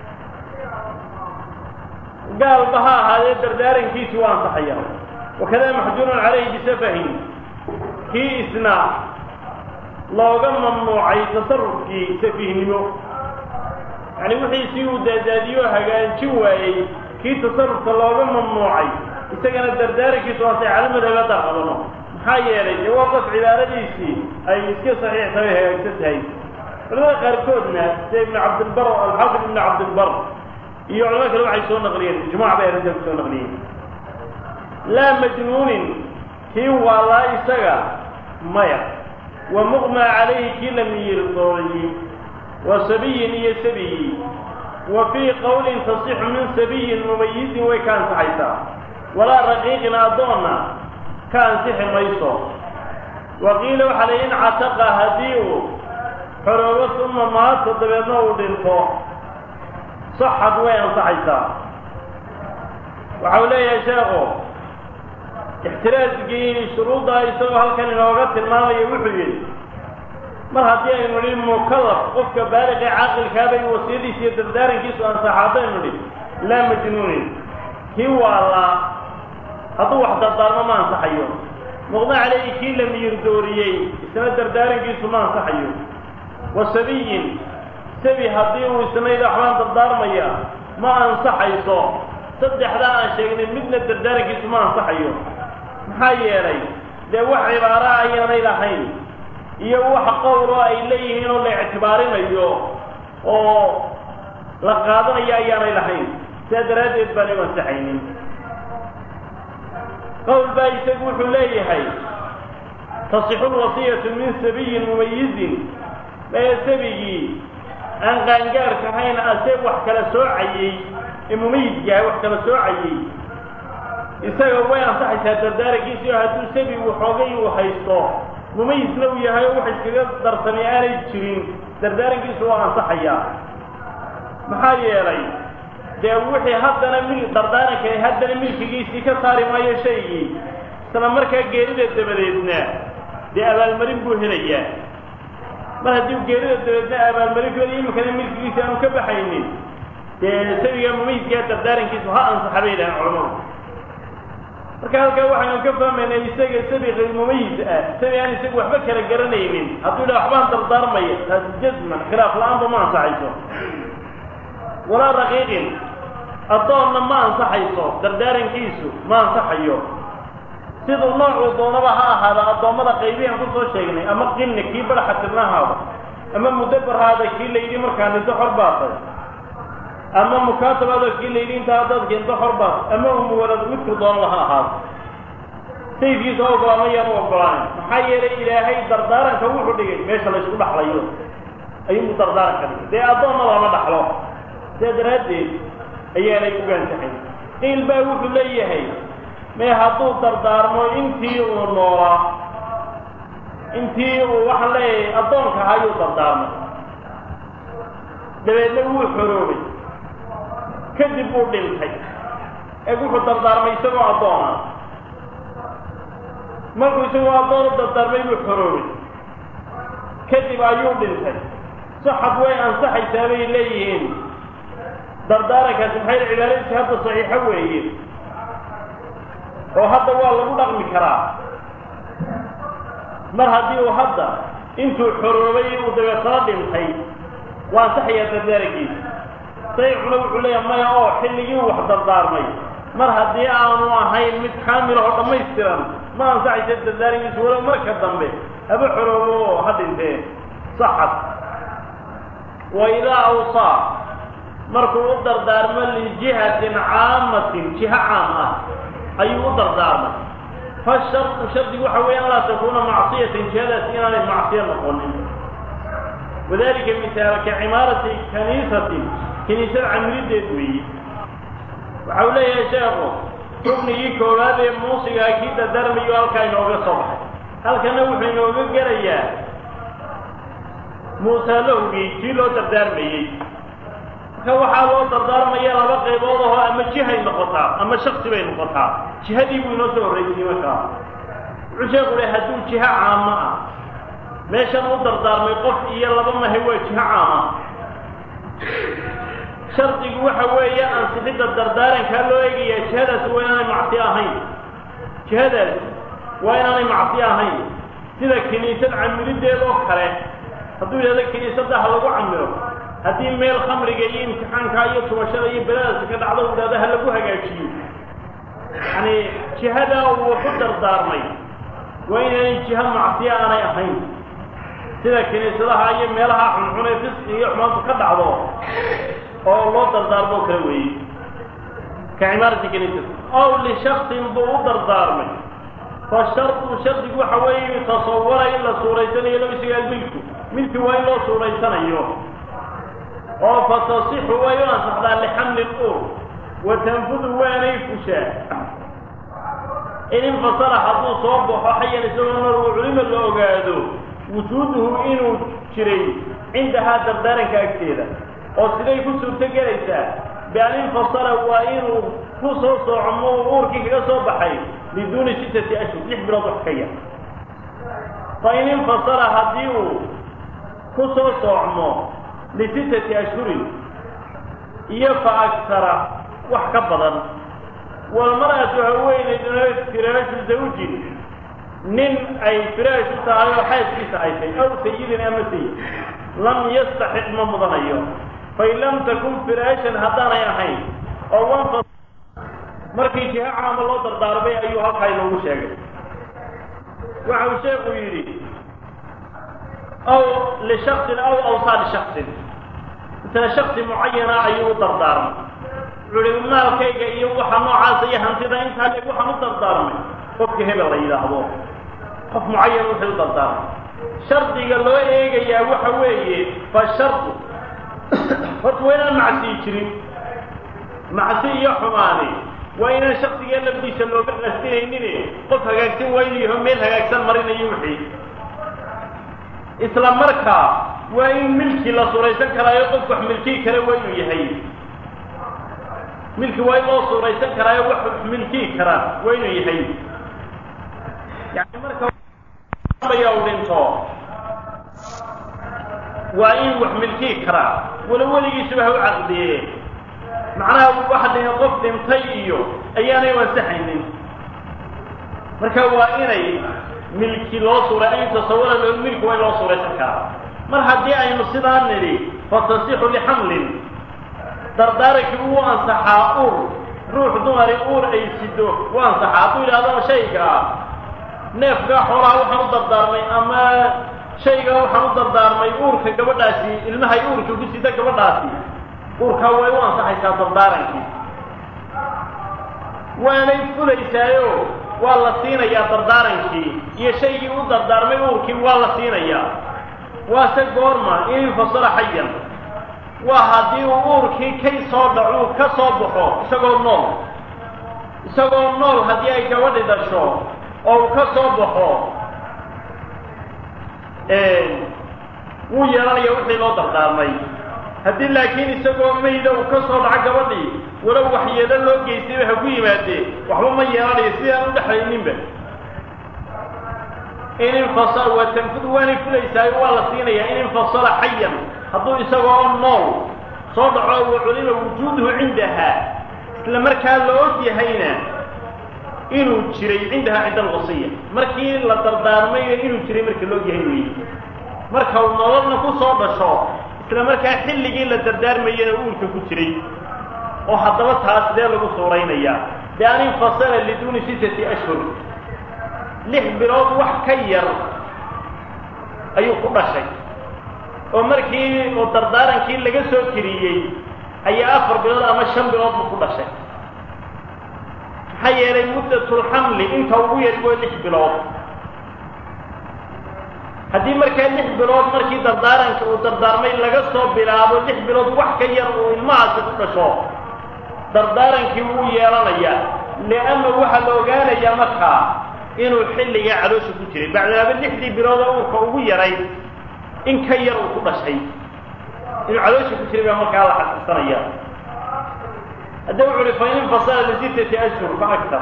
gaalba ha ahaadee dardaarankiisi waa ansaxaya wakada maxjuurun calayhi bisafahin kii isna looga mamnuucay tasarufkii safihnimo yani wixiisii uu daadaadiyo hagaajin waayey kii tasarufka looga mamnuucay isagana dardaarankiisu waasay cala madhabada qabano maxaa yeelay dee waa qof cibaaradiisii ay iska saxiix tahay hagaagsan tahay culamada qaarkoodna sida ibnu cabdilbar alxaafid ibnu cabdilbar iyo culamo kale waxay soo naqliyeen ijmac bay arrinta ku soo naqliyeen laa majnuunin kii waalaa isaga maya wa muqmaa calayhi kii la miyirdooyey wa sabiyin iyo sabiyi wa fii qowlin tasixu min sabiyin mumayizin way ka ansaxaysaa walaa raqiiqin addoonna ka ansixi mayso wa qiila waxaa la in cataqa haddii uu xoroobo uma maato dabeedna uu dhinto saxad way ansaxaysaa waxa uu leeyahay sheekhu ixtiraasgii shuruuddaa isagoo halkan inooga tilmaamaya wuxuu yidhi mar haddii aynu nihi mukallaf qofka baaliqee caaqilkaabay wasiyadiisa iyo dardaarankiisu ansaxa haddaynu nihi laa majnuunin kii waalaa hadduu wax dardaarmo ma ansaxayo muqda caleyhi kii la miyir dooriyey isna dardaarankiisu ma ansaxayo wa sabiyin sabi haddii uu isna yidha waxbaan dardaarmaya ma ansaxayso saddexdaa aan sheegnay midna dardaarankiisu ma ansaxayo maxaa yeelay dee wax cibaara ayaanay lahayn iyo wax qowloo ay leeyihiin oo la ictibaarinayo oo la qaadanayo ayaanay lahayn sidaa daraaddeed baan u ansaxaynin qowl baa isagu wuxuu leeyahay tasixu lwasiyatu min sabiyin mumayizin ee sabigii aan qaangaarka ahayn ase wax kala soocayey ee mumayizkaah wax kala soocayey isaga way ansaxaysaa dardaarankiisi oo hadduu sabigu xoogay uu haysto mumayisna uu yahay oo wax iskaga darsamay aanay jirin dardaarankiisu waa ansaxayaa maxaa yeelay dee wixii haddana mil dardaaranka haddana milkigiisii ka saari maayo shaygii isla markaa geerida dabadeedna dee abaalmarin buu helayaa mar haddii geerida dabadeedna abaalmarin ku helayo iminkana milkigiisi aanu ka baxaynin dee sabiga mumayiskaa dardaarankiisu ha ansaxa bay yidhahaan culamadu marka halkaa waxaynu ka fahmaynaa isaga sabi kayr mumayis ah sabi aan isagu waxba kala garanaynin hadduu yidhaha waxbaan dardaarmaya taasi jazman khilaaf la-aanba ma ansaxayso walaa raqiiqin addoonna ma ansaxayso dardaarankiisu ma ansaxayo siduu noocuu doonaba ha ahaada addoommada qaybihan kusoo sheegnay ama qinni kii badaxa tirnahaada ama mudabarhaada kii la yidhi markaa dhinto xor baatay ama mukaatabaada kii la yidhi intaa haddaad keento xor baat ama umuwalad midku doonaba ha ahaado sayidkiisa ogolaama yaan u ogolaanin maxaa yeelay ilaahay dardaaranka wuxuu dhigay meesha laysku dhaxlayo ayuu dardaaranka dhigay dee addoonna lama dhaxlo sidaa daraaddeed ayaanay ugaansaxayn qiil baa wuxuu leeyahay mee hadduu dardaarmo intii uu noolaa intii uu waxaan leeyahay addoonka ahaa ayuu dardaarmay dabeedna wuu xoroobay kadib uu dhintay ee wuxuu dardaarmay isagoo addoona markuu isagoo addoon u dardaarmay buu xoroobay kadib ayuu dhintay saxad way ansaxaysaa bay leeyihiin dardaarankaasi maxay cibaaradiisi hadda saxiixo weeye oo hadda waa lagu dhaqmi karaa mar haddii uu hadda intuu xoroobay uu dabeetana dhintay waa ansaxayaa dardaarankiisa sayxuna wuxuu leeyahay maya oo xilligii wax dardaarmay mar haddii aanu ahayn mid kaamil oo dhammaystiran ma ansaxaysa dardaarankiisa walow marka dambe haba xoroobo oo ha dhintee saxad wa idaa awsaa markuu u dardaarmo lijihatin caamatin jiho caam ah ayuu u dardaarmay fashartu shardi waxa weeye an laa takuuna macsiyatan jihadaasi inaanay macsiyo noqonin wadalika misaal ka cimaarati kaniisatin kiniisada camirideed weeye waxa uu leeyahay sheekhu ruknigii koowaad ee muusigaa kii dardaarmayo halkaa inooga soo baxay halkana wuxuu inooga gelayaa muusalowgii kii loo dardaarmayey marka waxaa loo dardaarmaya laba qaybood ahoo ama jihay noqotaa ama shaksi bay noqotaa jihadii buu inoo soo horraysiyey markaa wuxuu sheeku le hadduu jiho caamo ah meeshan u dardaarmay qof iyo laba mahay waa jiho caama shardigu waxa weeye ansixidda dardaarankaa loo eegayaa jihadaasi waa inaanay macsi ahayn jihadaasi waa inaanay macsi ahayn sida kiniisad camirideed oo kale hadduu yidhahdo kiniisadda ha lagu camiro haddii meel khamriga iyo imtixaankaa iyo tubashada iyo beladaasi ka dhacdo u yidhahdo ha lagu hagaajiyo yacani jihadaa uu ku dardaarmay waa inaanay jiho macsiya aanay ahayn sida kiniisadaha iyo meelaha xunxun ee fisqi iyo xumaantu ka dhacdo oo loo dardaarmoo kale weeye ka cimaarati kiniisada ow lishaksin buu u dardaarmay fa shardu shardigu waxa weeye yutasawara in la suuraysanayo loo isaga almilku milki waa in loo suuraysanayo oo fa tasixu way u ansaxdaa lixamli ur wa tanfudu waanay fushaa in infasala hadduu soo baxo xayan isagoo nool culimo la ogaado wujuuduhu inuu jiray cindahaa dardaaranka agteeda oo siday ku suurto gelaysaa bian infasala waa inuu ku soo soocmo uurkii kaga soo baxay biduuni sittati ashhur lix bilood wax ka yar fa in infasala haddii uu ku soo soocmo lisittati ashhurin iyo fa agsara wax ka badan walmar'atu haweenayduna firaashu zawjin nin ay firaash u tahay oo xaaskiisa ay tahy aw sayidin ama sayid lam yastaxiq ma mudanayo fain lam takun firaashan haddaanay ahayn oo wanfa markii jiha caama loo dardaarmay ayuu halkaa inoogu sheegay waxa uu sheekhu yidhi aw lishaksin aw awsaa lishaksin misla shaksi mucayana ayuu u dardaarmay wuxuu ihi maalkayga iyo waxa noocaasa iyo hantida intaa leeg waxaan u dardaarmay qofka hebel la yidhaahdo qof mucayan wuxuu u dardaarmay shardiga loo eegayaa waxa weeye fa shardu horta waa inaan macsiyi jirin macsi iyo xumaani waa inaan shaksiga lafdiisa looga qasdinaynin qof hagaagsan waa inuu yaho meel hagaagsan marinayo wixii isla markaa waa in milki la suuraysan karaayo qof wax milkii kale waa inuu yahay milki waa in loo suuraysan karaayo wax wax milkii kara waa inuu yahay yani marka ya u dhinto waa in wax milkii karaa wala weligiisuba ha u caqdiye macnaha waxa dhihin qof dhintay iyo ayaanay ansaxaynin marka waa inay milki loo suura an tasawara lo milki waa in loo suuraysan karaa mar haddii aynu sidaa nidhi fatasixu lixamlin dardaarankii uu ansaxaa ur ruux dumari uur ay sido u ansaxaa hadduu yidhahdo shaygaa neefkaa xoolaha waxaan u dardaarmay ama shaygaa waxaan u dardaarmay uurka gabadhaasi ilmahay uurka ku sida gabadhaasi uurkaa way u ansaxaysaa dardaarankii waanay fulaysaayo waa la siinayaa dardaarankii iyo shaygii u dardaarmay uurkii waa la siinayaa waase goorma in infasala xayan waa haddii uu uurkii kay soo dhacuu ka soo baxo isagoo nool isagoo nool haddii ay gabadhi dhasho oo uu ka soo baxo wuu yeelanaya wixii loo dardaarmay haddii laakiin isagoo mayda uu ka soo dhaco gabadhii walow waxyeelo loo geystayba ha ku yimaadee waxba ma yeelanayo sidaan u dhexlayninba in infasala waa tanfud waanay fulaysaayo waa la siinayaa in infasala xayan hadduu isagoo nool soo dhaco wa culima wujuuduhu cindaha isla markaa la og yahayna inuu jiray cindaha cinda alwasiya markii la dardaarmayna inuu jiray marka la og yahay weeye marka uu nololna ku soo dhasho isla markaa xilligii la dardaarmayana uurka ku jiray oo haddaba taas sidee lagu suuraynayaa bian infasala liduuni sitati ashhur lix bilood wax ka yar ayuu ku dhashay oo markii uu dardaarankii laga soo tiriyey ayaa afar bilood ama shan bilood buu ku dhashay maxaa yeelay muddatulxamli inta ugu yari waa lix bilood haddii markaa lix bilood markii dardaaranka uu dardaarmay laga soo bilaabo lix bilood wax ka yar uu ilmahaasi ku dhasho dardaarankii wuu yeelanayaa lianna waxaa la ogaanayaa markaa inuu xilligaa caloosha ku jiray bacdaaba lixdii bilood oo uurka ugu yaray in ka yar uu ku dhashay inuu caloosha ku jiray baa markaa la xaqiisanaya hadda wuxu uhi fain infasala lisittati ashhur fa aktar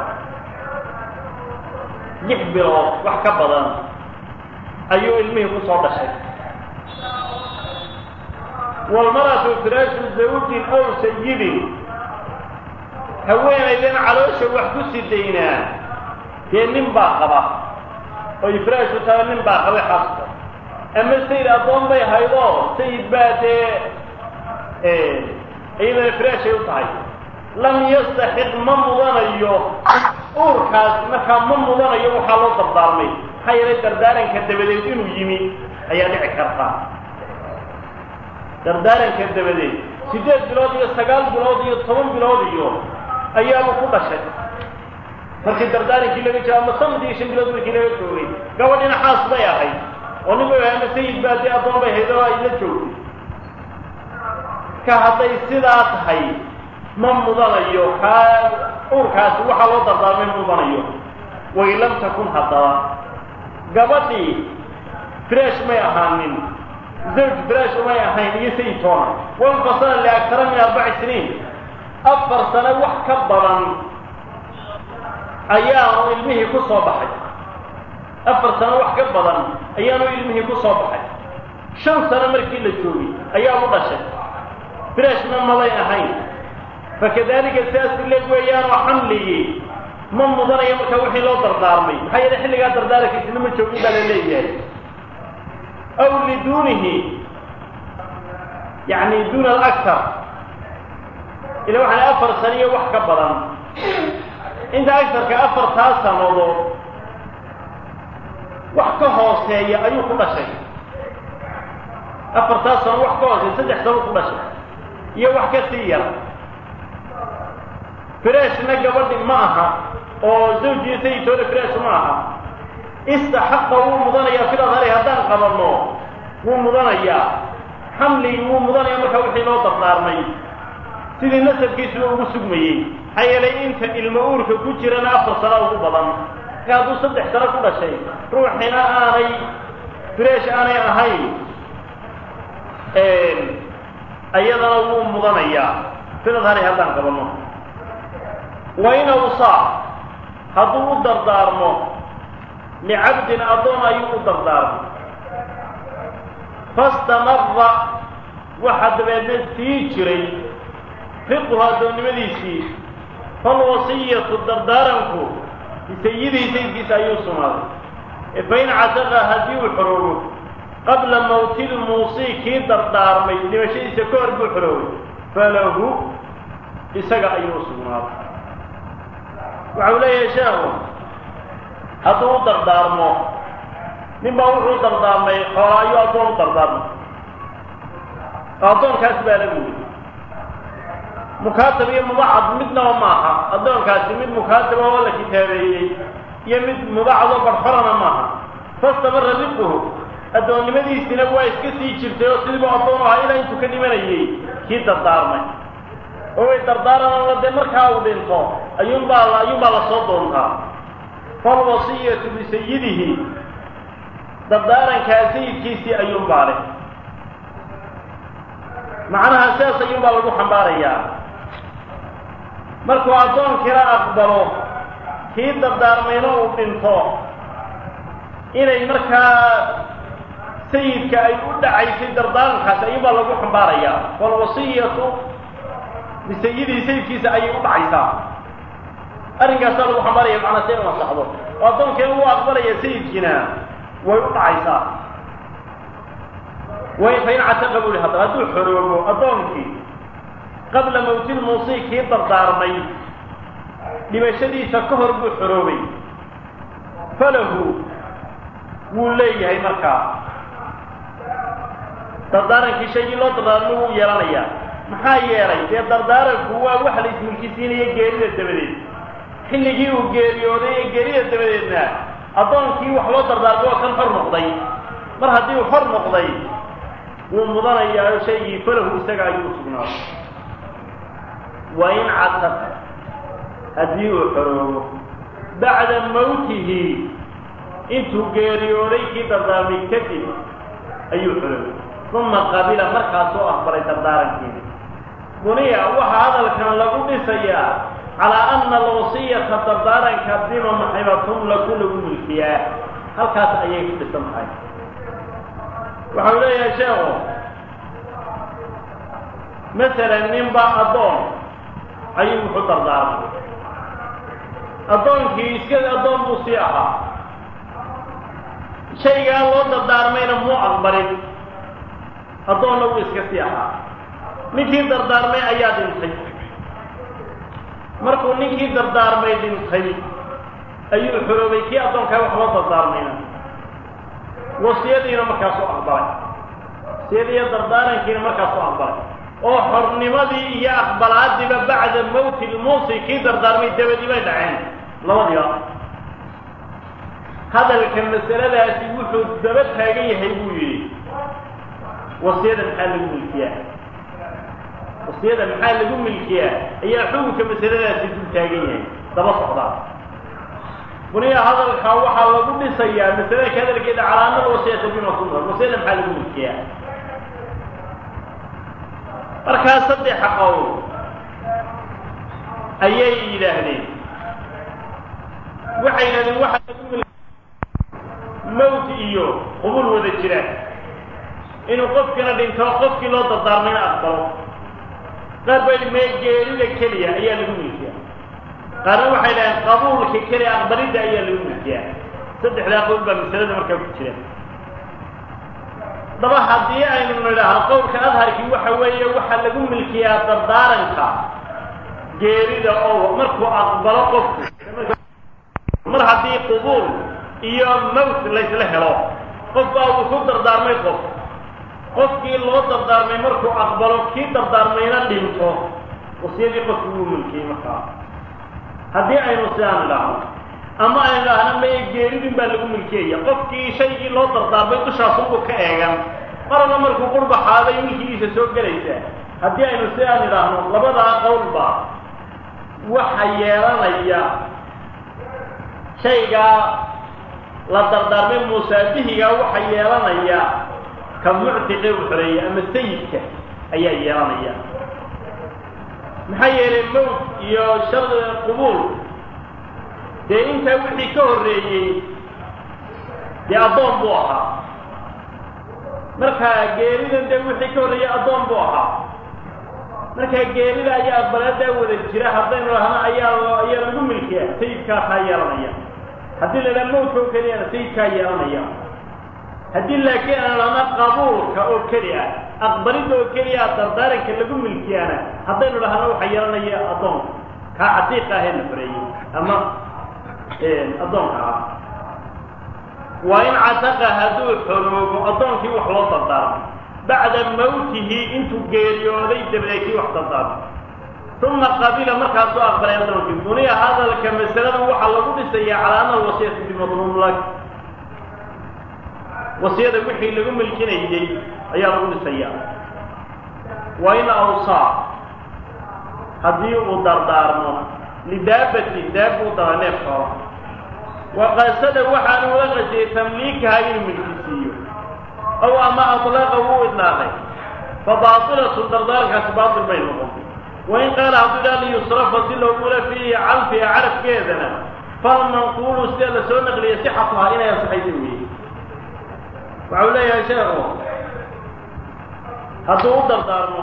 lix bilood wax ka badan ayuu ilmihii ku soo dhashay walmaratu firaashu zawjin aw sayidin haweenaydan caloosha wax ku sidaynaa dee nin baa qaba oo ifraashu taha nin baa qabay xaska ama sayid addoon bay haydoo sayid baa dee iyadana firaashay u tahay lam yastaxiq ma mudanayo uurkaas markaa ma mudanayo waxaa loo dardaarmay maxaa yeelay dardaaranka dabadeed inuu yimi ayaa dhici karta dardaaranka dabadeed siddeed bilood iyo sagaal bilood iyo toban bilood iyo ayaaba ku dhashay markii dardaarankii laga jiro ama sanad iyo shan bilood markii laga joogay gabadhina xaas bay ahayd oo nin bay ahay ama sayid baa dee addoon bay hayd oo ay la joogtay ka hadday sidaa tahay ma mudanayo kaa uurkaasi waxaa loo dardaarmay ma mudanayo way lam takun haddaba gabadhii fresh may ahaanin zawj fresh may ahayn iyo sayid toona wanfasala liaktara min arbaci siniin afar sano wax ka badan ayaanu ilmihii ku soo baxay afar sano wax ka badan ayaanu ilmihii ku soo baxay shan sano markii la joogay ayaa u dhashay freshna malay ahayn fakadalika sidaas ileeg weeyaanoo xamligii ma mudanayo marka wixii loo dardaarmay maxaa yeele xilligaa dardaarankiisina ma joogin baa la leeyahay aw liduunihi yani duuna alaktar ila waxaan afar saniyo wax ka badan inta agtarka afartaa sanadood wax ka hooseeya ayuu ku dhashay afartaa sano wax ka hooseeya saddex sano ku dhashay iyo wax ka sii yar freshna gabadhi ma aha oo zawjiyo sayidooda fresh ma aha istaxaqa wuu mudanayaa fil adhari haddaan qabanno wuu mudanayaa xamligii wuu mudanaya marka wixii loo dardaarmay sidii nasabkiisuba ugu sugmayey maxaa yeelay inta ilmo uurka ku jirana afar sano ugu badan marka hadduu saddex sano ku dhashay ruuxina aanay fresh aanay ahayn ayadana wuu mudanayaa fil adhari haddaan qabanno wa in awsaa hadduu u dardaarmo licabdin addoon ayuu u dardaarmo fastamara waxa dabeedna sii jiray riquhu addoonnimadiisii falwasiyatu dardaaranku bisayidihi sayidkiisa ayuu sugnaaday fain cataqa haddii uu xoroobo qabla mawti lmuusii kii dardaarmay dhimashadiisa ka hor buu xoroobay falahu isaga ayuu sugnaaday waxau leeyahay sheekhu hadduu u dardaarmo nin baa wuxuu dardaarmay xoola ayuu addoon u dardaarmay addoonkaas baa lagu yidhi mukaatab iyo mubacad midnaba maaha addoonkaasi mid mukaataba oo la kitaabeeyey iyo mid mubacadoo barxorana maaha fastamara riquhu addoonnimadiisina waa iska sii jirtay oo sidiibu addoon ahaa ilaa intuu ka dhimanayey kii dardaarmay oo way dardaaranana dee markaa uu dhinto ayuunbaa ayuunbaa lasoo doontaa falwasiyatu bisayidihi dardaarankaa sayidkiisii ayuunbaa leh macnaha sidaas ayuunbaa lagu xambaarayaa markuu addoonkina aqbalo kii dardaarmayna uu dhinto inay markaa sayidka ay u dhacaysay dardaarankaasi ayuunbaa lagu xambaarayaa falwasiyatu bisayidihi sayidkiisa ayay u dhacaysaa arrinkaasaa lagu xambaaraya macnaa si inu ansaxdo oo addoonkeena uu aqbalaya sayidkiina way u dhacaysaa way fain cataqa buu ihi haddaba hadduu xoroobo addoonkii qabla mawtilmuusii kii dardaarmay dhimashadiisa ka hor buu xoroobay falahu wuu leeyahay markaa dardaarankii shaygii loo dardaarmay wuu yeelanayaa maxaa yeelay dee dardaaranku waa wax la ismilkisiinaya geerida dabadeed xilligii uu geeriyooday ee geerida dabadeedna addoonkii wax loo dardaarmay oo kan xor noqday mar haddii uu xor noqday wuu mudanayaa shaygii falahu isaga ayuu usugnaaday wa in cataqa haddii uu xoroobo bacda mawtihi intuu geeriyooday kii dardaarmay kadib ayuu xoroobay uma qabila markaasoo aqbalay dardaarankiina buniya waxaa hadalkan lagu dhisayaa calaa ana alwasiyata dardaaranka bima maxibatun laku lagu milkiyaa halkaas ayay ku dhisan tahay waxau leeyahay sheekhu masalan ninba addoon ayuu wuxuu dardaarmay addoonkii iska addoon buu sii ahaa shaygaa loo dardaarmayna muu aqbalin addoonna wuu iska sii ahaa ninkii dardaarmay ayaa dhintay markuu ninkii dardaarmay dhintay ayuu xoroobay kii addoonkaa wax loo dardaarmayna wasiyadiina markaasuu aqbalay wasiyadiiyo dardaarankiina markaasuu aqbalay oo xornimadii iyo aqbalaadiiba bacda mawti lmuusi kii dardaarmay dabadii bay dhaceen labadiiba hadalka masaladaasi wuxuu daba taagan yahay buu yidhi wasiyada maxaa lagu milkiyaa wasiyada maxaa lagu milkiyaa ayaa xukunka masaladaasi dul taagan yahay daba socdaa buniya hadalkaa waxaa lagu dhisayaa masaladka hadalkeeda calaamada wasiyata bima sunna wasiyada maxaa lagu milkiyaa markaa saddexa qowl ayay yidhaahdeen waxay yidhahdeen waxaa lagu mil mawt iyo qubul wada jira inuu qofkina dhinto qofkii loo dardaarmayna aqbalo qaar bay mee geerida keliya ayaa lagu milkiyaa qaarna waxay dhaheen qabuulka keliya aqbalidda ayaa lagu milkiyaa saddexdaa qowl baa masalada markaa ku jira daba haddii aynu nidhaahno qowlka adharkii waxa weeye waxaa lagu milkiyaa dardaaranka geerida oo markuu aqbalo qofku mar haddii qubuul iyo mawt laysla helo qof baa uu ku dardaarmay qof qofkii loo dardaarmay markuu aqbalo kii dardaarmayna dhinto wasiyadii qofku wuu milkiyey markaa haddii aynu sidaan idhaahno ama aynu idhaahno maya geeridin baa lagu milkiyaya qofkii shaygii loo dardaarmay dushaasunbuu ka eegan maraba markuu qurbaxaaday milkigiisa soo gelaysa haddii aynu sidaan idhaahno labadaa qowlba waxa yeelanaya shaygaa la dardaarmay musaabihigaa waxa yeelanaya ka muctiqe u xoreeya ama sayidka ayaa yeelanaya maxaa yeelay mawt iyo shar qubuul dee intaa wixii ka horreeyey dee addoon buu ahaa markaa geeridan dee wixii ka horreeyey addoon buu ahaa markaa geerida ayaa aqbaladaa wada jira haddaynu dhahno ayaa ayaa lagu milkiya sayidkaasaa yeelanaya haddii la idhaha mawtka oo keliyana sayidkaa yeelanaya haddii laakiin aan dhahno qabuulka oo keli ah aqbalidda oo keliya dardaaranka lagu milkiyaana haddaynu dhahno waxa yeelanaya addoonka kaa catiiqa ahee la xoreeyey ama addoonka ah waa in cataqa hadduu xoroogo addoonkii wax loo dardaarmay bacda mawtihi intuu geeriyooday dabadeed kii wax dardaarmay uma qabila markaasuu aqbalay addoonkii buniya hadalka masaladan waxaa lagu dhisayaa calaa ana alwasiyata bimadluum lak wasiyada wixii lagu milkinayey ayaa lagu dhisayaa waa in awsaa haddii uu dardaarmo lidaabati daab uu dara neef xoolo waqasada waxaanu ula qasiyey tamliikaha inuu milkisiiyo aw ama adlaqa wuu idlaaqay fa baatilatu dardaarankaasi baatil bay noqon wain qaala hadduu idhaa liyusrafa si loogula fiihi calfiha carafkeedana falmanquulu sida la soo naqliya sixatuhaa inay ansaxaysa weeye waxau leeyahay sheekhu hadduu u dardaarmo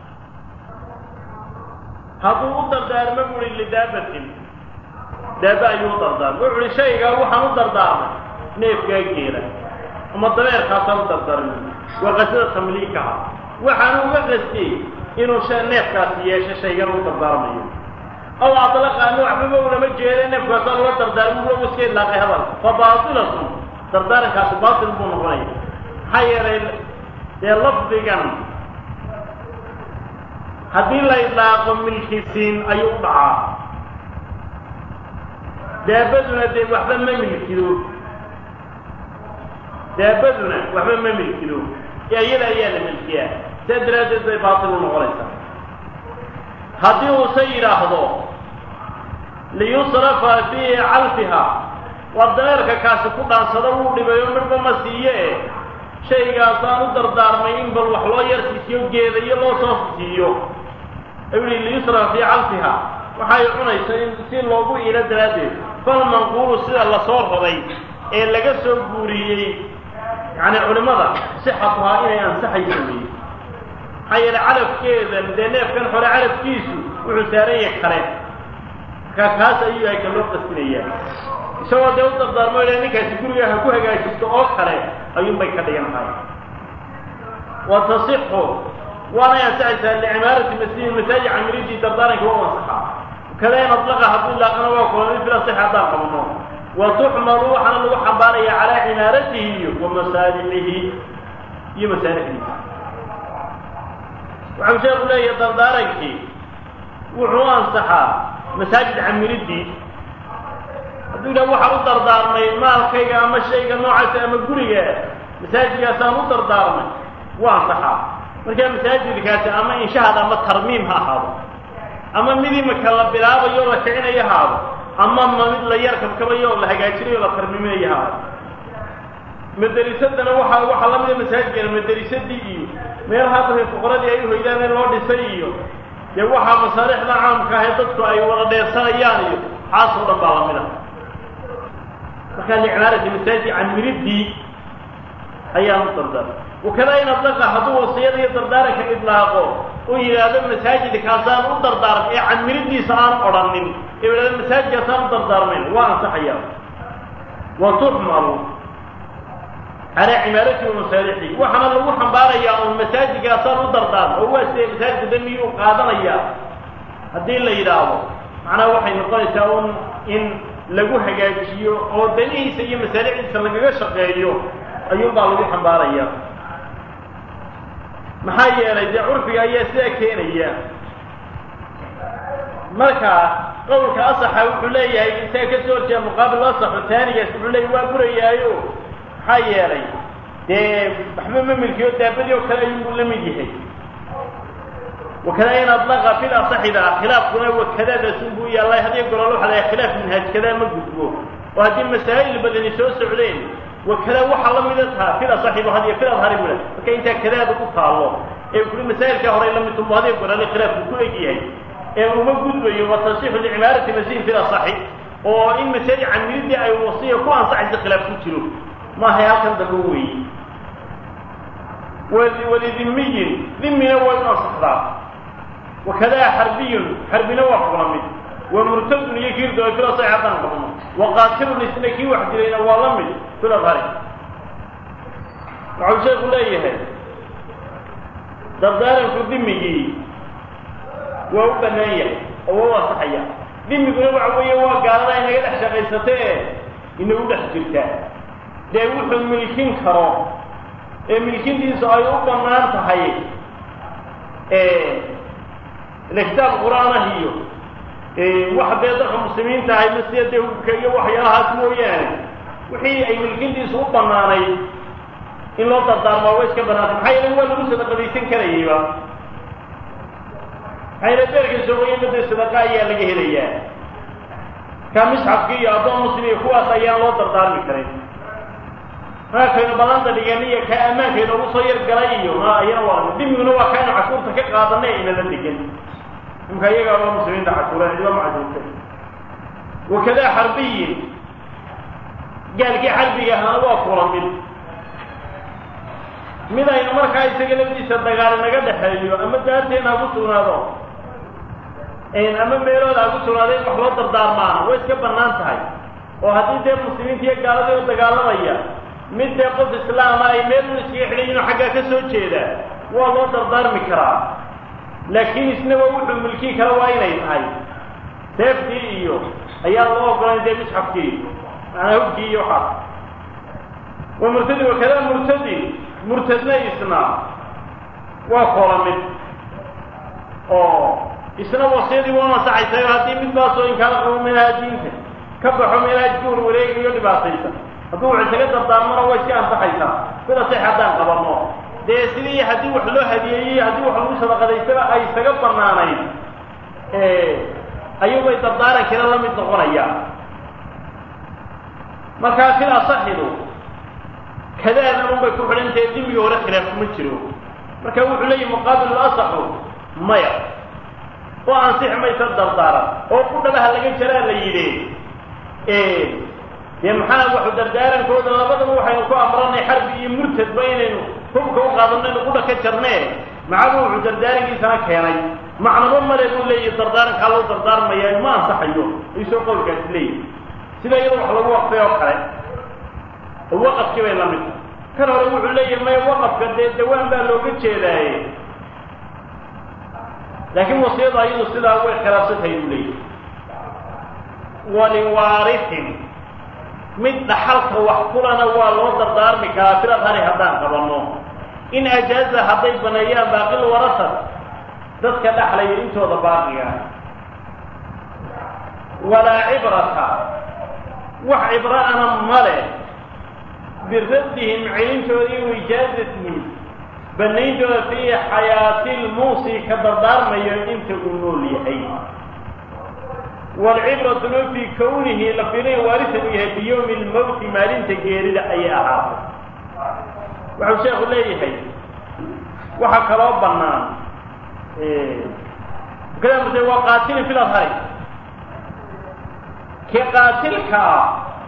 hadduu u dardaarmo buuhi lidaabatin daaba ayuu u dardaarmay wuxu uhi shaygaa waxaan u dardaarmay neefkaa geela ama dabeerkaasaan u dardaarmay waa qasada tamliikaha waxaan uga qastiyey inuu neefkaasi yeesho shaygan u dardaarmayo aw adlaqa ama waxbaba ulama jeeda neefkaasaan ula dardaarmay ulagu iska idlaaqay hadal fa baatilatun dardaarankaasi baatil buu noqonaya maxaa yeelay dee lafdigan haddii la idlaaqo milkisiin ayuu u dhacaa daabaduna dee waxba ma milkido daabaduna waxba ma milkido ee iyada ayaa la milkiyaa saa daraaddeed bay baatil u noqonaysaa haddii uuse yidhaahdo liyusrafa fii calfiha waa dameerka kaasi ku dhaansado wuu dhibayo midhba ma siiye e shaygaasaan u dardaarmay in bal wax loo yarsiisiyo geedayo loo soo siiyo ayuu yihi liyusrafa fii calfiha waxay cunaysa in si loogu iilo daraaddeed falmanquulu sida lasoo roday ee laga soo guuriyey yacni culimmada sixatuhaa inay ansaxayso weeye maxaa yeele calafkeedan dee neefkan xore calafkiisu wuxuu saaran yahay kale markaa kaas ayuu yahay ka loo qastinayaa isagoo dee u dardaarmo ila ninkaasi guriga ha ku hagaajisto oo kale ayuunbay ka dhigan tahay wa tasixu waanay ansaxaysaa licimaarati masjidi masaaji camiridii dardaaranka waa u ansaxaa kada in adlaqa hadduu ilaaqana waa kulanay fil asix haddaan qabno wa tuxmalu waxaana lagu xambaaraya calaa cimaaratihi iyo wa masaalixihi iyo masaalixdiisa waxau sheeku leeyahay dardaarankii wuxuu ansaxaa masaajid camiridii hadduu yidhaha waxaan u dardaarmay maalkayga ama shayga noocaasa ama guriga masaajidkaasaan u dardaarmay waa ansaxaa markaa masaajidkaasi ama inshahaad ama tarmiim ha ahaado ama mid imika la bilaabayo o la kicinayo haado ama ma mid la yar kabkabayo oo la hagaajinayo o la tarmiiminayo haado maderisadana waxa waxaa la mida masaajidkana maderisadii iyo meelaha dadka fuqaradii ay uhoydaan in loo dhisay iyo dee waxaa masaalixda caamka ahee dadku ay wada dheersanayaan iyo xaasoo dhan baa lamid a markaa licmaarati masaajid camiridii ayaan u dardaarmay wakada in adlaqa hadduu wasiyada iyo dardaaranka idlaaqo uu yidhaahdo masaajidkaasaan u dardaarm ee camiridiisa aan odhanin ee yidhahdo masaajidkaasaan u dardaarmayn waa ansaxaya wa tuxmalu calaa cimaarati wa masaalixi waxaana lagu xambaarayaa un masaajidkaasaan u dardaarma oo waa sidee masaajidka damiyuu qaadanaya haddii la yidhaahdo macnaha waxay noqonaysaa un in lagu hagaajiyo oo danihiisa iyo masaalixdiisa lagaga shaqeeyo ayuunbaa lagu xambaaraya maxaa yeelay dee curfiga ayaa sidaa keenaya marka qowlka asaxa wuxuu leeyahay isaga ka soo horjeeda muqaabil asaxu taanigaas wuxuu leeyahy waa burayaayo maxaa yeelay dee waxba ma milkiyo daabadii oo kale ayuunbuu la mid yahay wakada in adlaqa fil asaxida khilaafkuna wakadaadasunbuu yaallay hadiyo golol waxa la khilaaf minhaaj kadaa ma gudbo oo haddii masaa'il badani soo socdeen wakada waxaa la mida taha fil asaxibu hadiyo fil adhari bula marka intaa kadaada ku taallo ee kuli masaa'ilkaa horey la midtunbu hadiyo golole khilaafku ku eg yahay ee uma gudbayo wa tasixu licimaarati masiin fil asaxi oo in masaajid camiridii ay wasiya ku ansaxaysa khilaaf ku jiro maahay halkan dambe weeye walidimiyin dimina way u ansaxdaa wakadaa xarbiyun xarbina waa kula mid wa murtadun iyo kii ridooy fil asaxi haddaan qabno wa qaatilun isna kii wax dilayna waa la mid fil adhari waxau sheeku leeyahay dardaaranku dimigii waa u bannaan yahay oo waa u ansaxaya dimiguna waxa weeye waa gaalada inaga dhex shaqaysatee inagu dhex jirtaa dee wuxuu milkin karo ee milkintiisu ay u bannaan tahay ile kitaab qur-aanah iyo wax dee dadka muslimiinta ahay masiya dee hubka iyo waxyaalahaas mooyaane wixii ay milkintiisu u bannaanayd in loo dardaarmaa waa iska bannaantay maxaa yeele waa lagu sadaqadaysan karayayba maxaa yeele beerka soogoye mada sadaqa ayaa laga helayaa ka misxafki iyo addoon muslim iyo kuwaas ayaan loo dardaarmi karin markaynu balanta dhigan iyo ka ammaanka inoogu soo yar galay iyo ma ayana waa dimiguna waa kaynu cashuurta ka qaadanay inala degan imka iyagaa waa muslimiinta cashuureen iba macduurtay wakadaa xarbiyin gaalkii xarbiga ahaana waa kula mid mid aynu markaa isaga lafdiisa dagaal naga dhexeeyo ama daarteena ha ku sugnaado ama meelooda ha ku sugnaado in wax loo dardaarmaana way iska bannaan tahay oo haddii dee muslimiinta iyo gaaladii oo dagaalamaya mid dee qof islaama ay meel un iskaga xidhan yihin oo xaggaa ka soo jeeda waa loo dardaarmi karaa laakiin isna waa wuxuu milkii kale waa inay tahay seeftii iyo ayaan loo ogolayn dee misxafkii macnaa hubkii iyo waxaas wa murtadi wakada murtadi murtadna isna waa koola mid oo isna wasiyadii waa ansaxaysayo haddii mid baasoo inkaala qabo meelaha diinta ka baxo meelaha iska warwareegayo dhibaataysa hadduu wax isaga dardaarmona way iska ansaxaysaa sida sex haddaan qabanno dee sidii haddii wax loo hadiyeeyey haddii wax lagu sadaqadaystaba ay isaga bannaanayd ayuubay dardaarankiina la mid noqonaya markaa fil asaxidu kadaadan unbay ku xidhantahe dimigii hore khilaaf kuma jiro marka wuxuu leeyahi muqaabilu asaxu maya oo ansixi maysa dardaaran oo ku dhabaha laga jaraa la yidhi dee maxaa waxu dardaarankooda labadaba waxaynu ku amranay xarbi iyo murtadba inaynu hubka u qaadanno inu qudha ka jarnee macaba wuxuu dardaarankiisana keenay macnaba male buu leeyahi dardaarankaa loo dardaarmaya ma ansaxayo isoo qowlkaasi leeyahi sida iyada wax lagu waqfay oo kale oo waqafkii bay la mid kan hore wuxuu leeyahi maya waqafka dee dawaan baa looga jeedaaye laakiin wasiyadu ayadu sidaa way khilaafsantahay buu leeyahi waliwaarisin mid dhaxalka wax kulana waa loo dardaarmi karaa filadhari haddaan qabanno in ajaaza hadday baneeyaan baaqil warasad dadka dhaxlaya intooda baaqiga walaa cibrata wax cibra'ana male biraddihim celintooda iyo ijaazatihim banayntooda fii xayaati lmuusi ka dardaarmayo inta uu nool yahay waalcibratuna fii kownihi la filay waarisan uu yahay biyowmi lmowti maalinta geerida ayay ahaatay waxau sheekhu leeyahay waxaa kaloo bannaan kadamuse waa qaatilin fil adhari kii qaatilka ah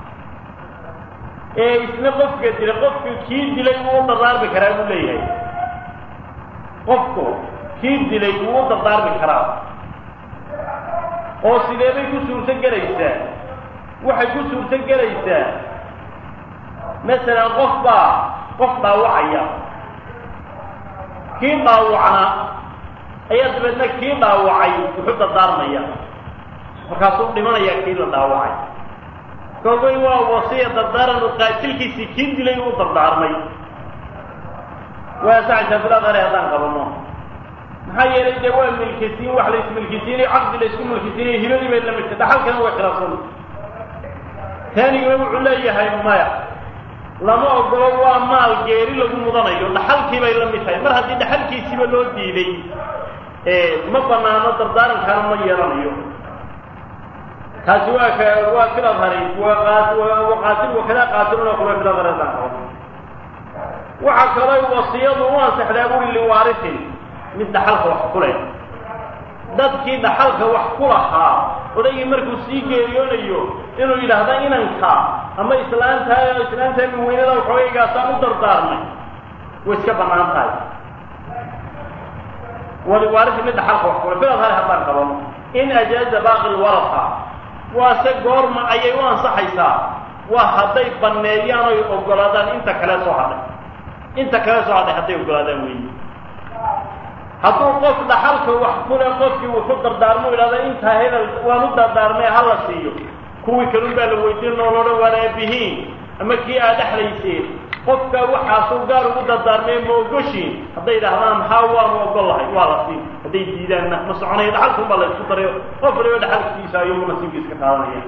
ee isna qofka dilay qofku kii dilay wuu u dardaarmi karaa buu leeyahay qofku kii dilay wuu u dardaarmi karaa oo sidee bay ku suurto gelaysaa waxay ku suurto gelaysaa masalan qof baa qof dhaawacaya kii dhaawacna ayaa dabeedna kii dhaawacay wuxuu dardaarmaya markaasuu dhimanaya kii la dhaawacay koogay waa wasiya dardaaran u qaatilkiisii kii dilay uu dardaarmay waa saxaysaa bilaadare haddaan qabano maxaa yeelay dee waa milkisiin wax la ismilkisiinayo caqdi la isku milkisiinayo hibadii bay la midtay dhaxalkana way khilaafsan taaniguna wuxuu leeyahay maya lama ogolo waa maal geeri lagu mudanayo dhaxalkii bay la mid tahay mar haddii dhaxalkiisiiba loo diiday ma banaano dardaarankaana ma yeelanayo taasi waa ka waa filadhari waa qaatil wakadaa qaatiluna kula filadhari haddaan qabano waxaa kaloo wasiyadu u ansaxdaa buri liwaarisin mid dhaxalka wax ku leh dadkii dhaxalka wax ku lahaa odaygii markuu sii geeriyoonayo inuu yidhaahda inanka ama islaantaa islaantaa miweynada waxoogaygaasaan u dardaarmay way iska bannaan tahay waliwaarisi mid dhaxalka wax kule filad hale haddaan qabano in ajaaza baaqi lwarasa waase goorma ayay u ansaxaysaa waa hadday banneeyaan oy ogolaadaan inta kale soo hadhay inta kale soo hadhay hadday ogolaadaan weeye hadduu qof dhaxalka wax kule qofkii wuxuu dardaarmo idhahda intaa hebel waan u dardaarmay ha la siiyo kuwii kalun baa la weydiin oo loodhan waan aabihiin ama kii aad dhexlayseen qofka waxaasuu gaar ugu dardaarmay ma ogoshiin hadday idhahdaan haa waanu ogol lahay waa la siin hadday diidaanna ma soconaya dhaxalkun baa la isku darayo qof waliba dhaxalkiisa ayuu nasiibkiis ka qaadanaya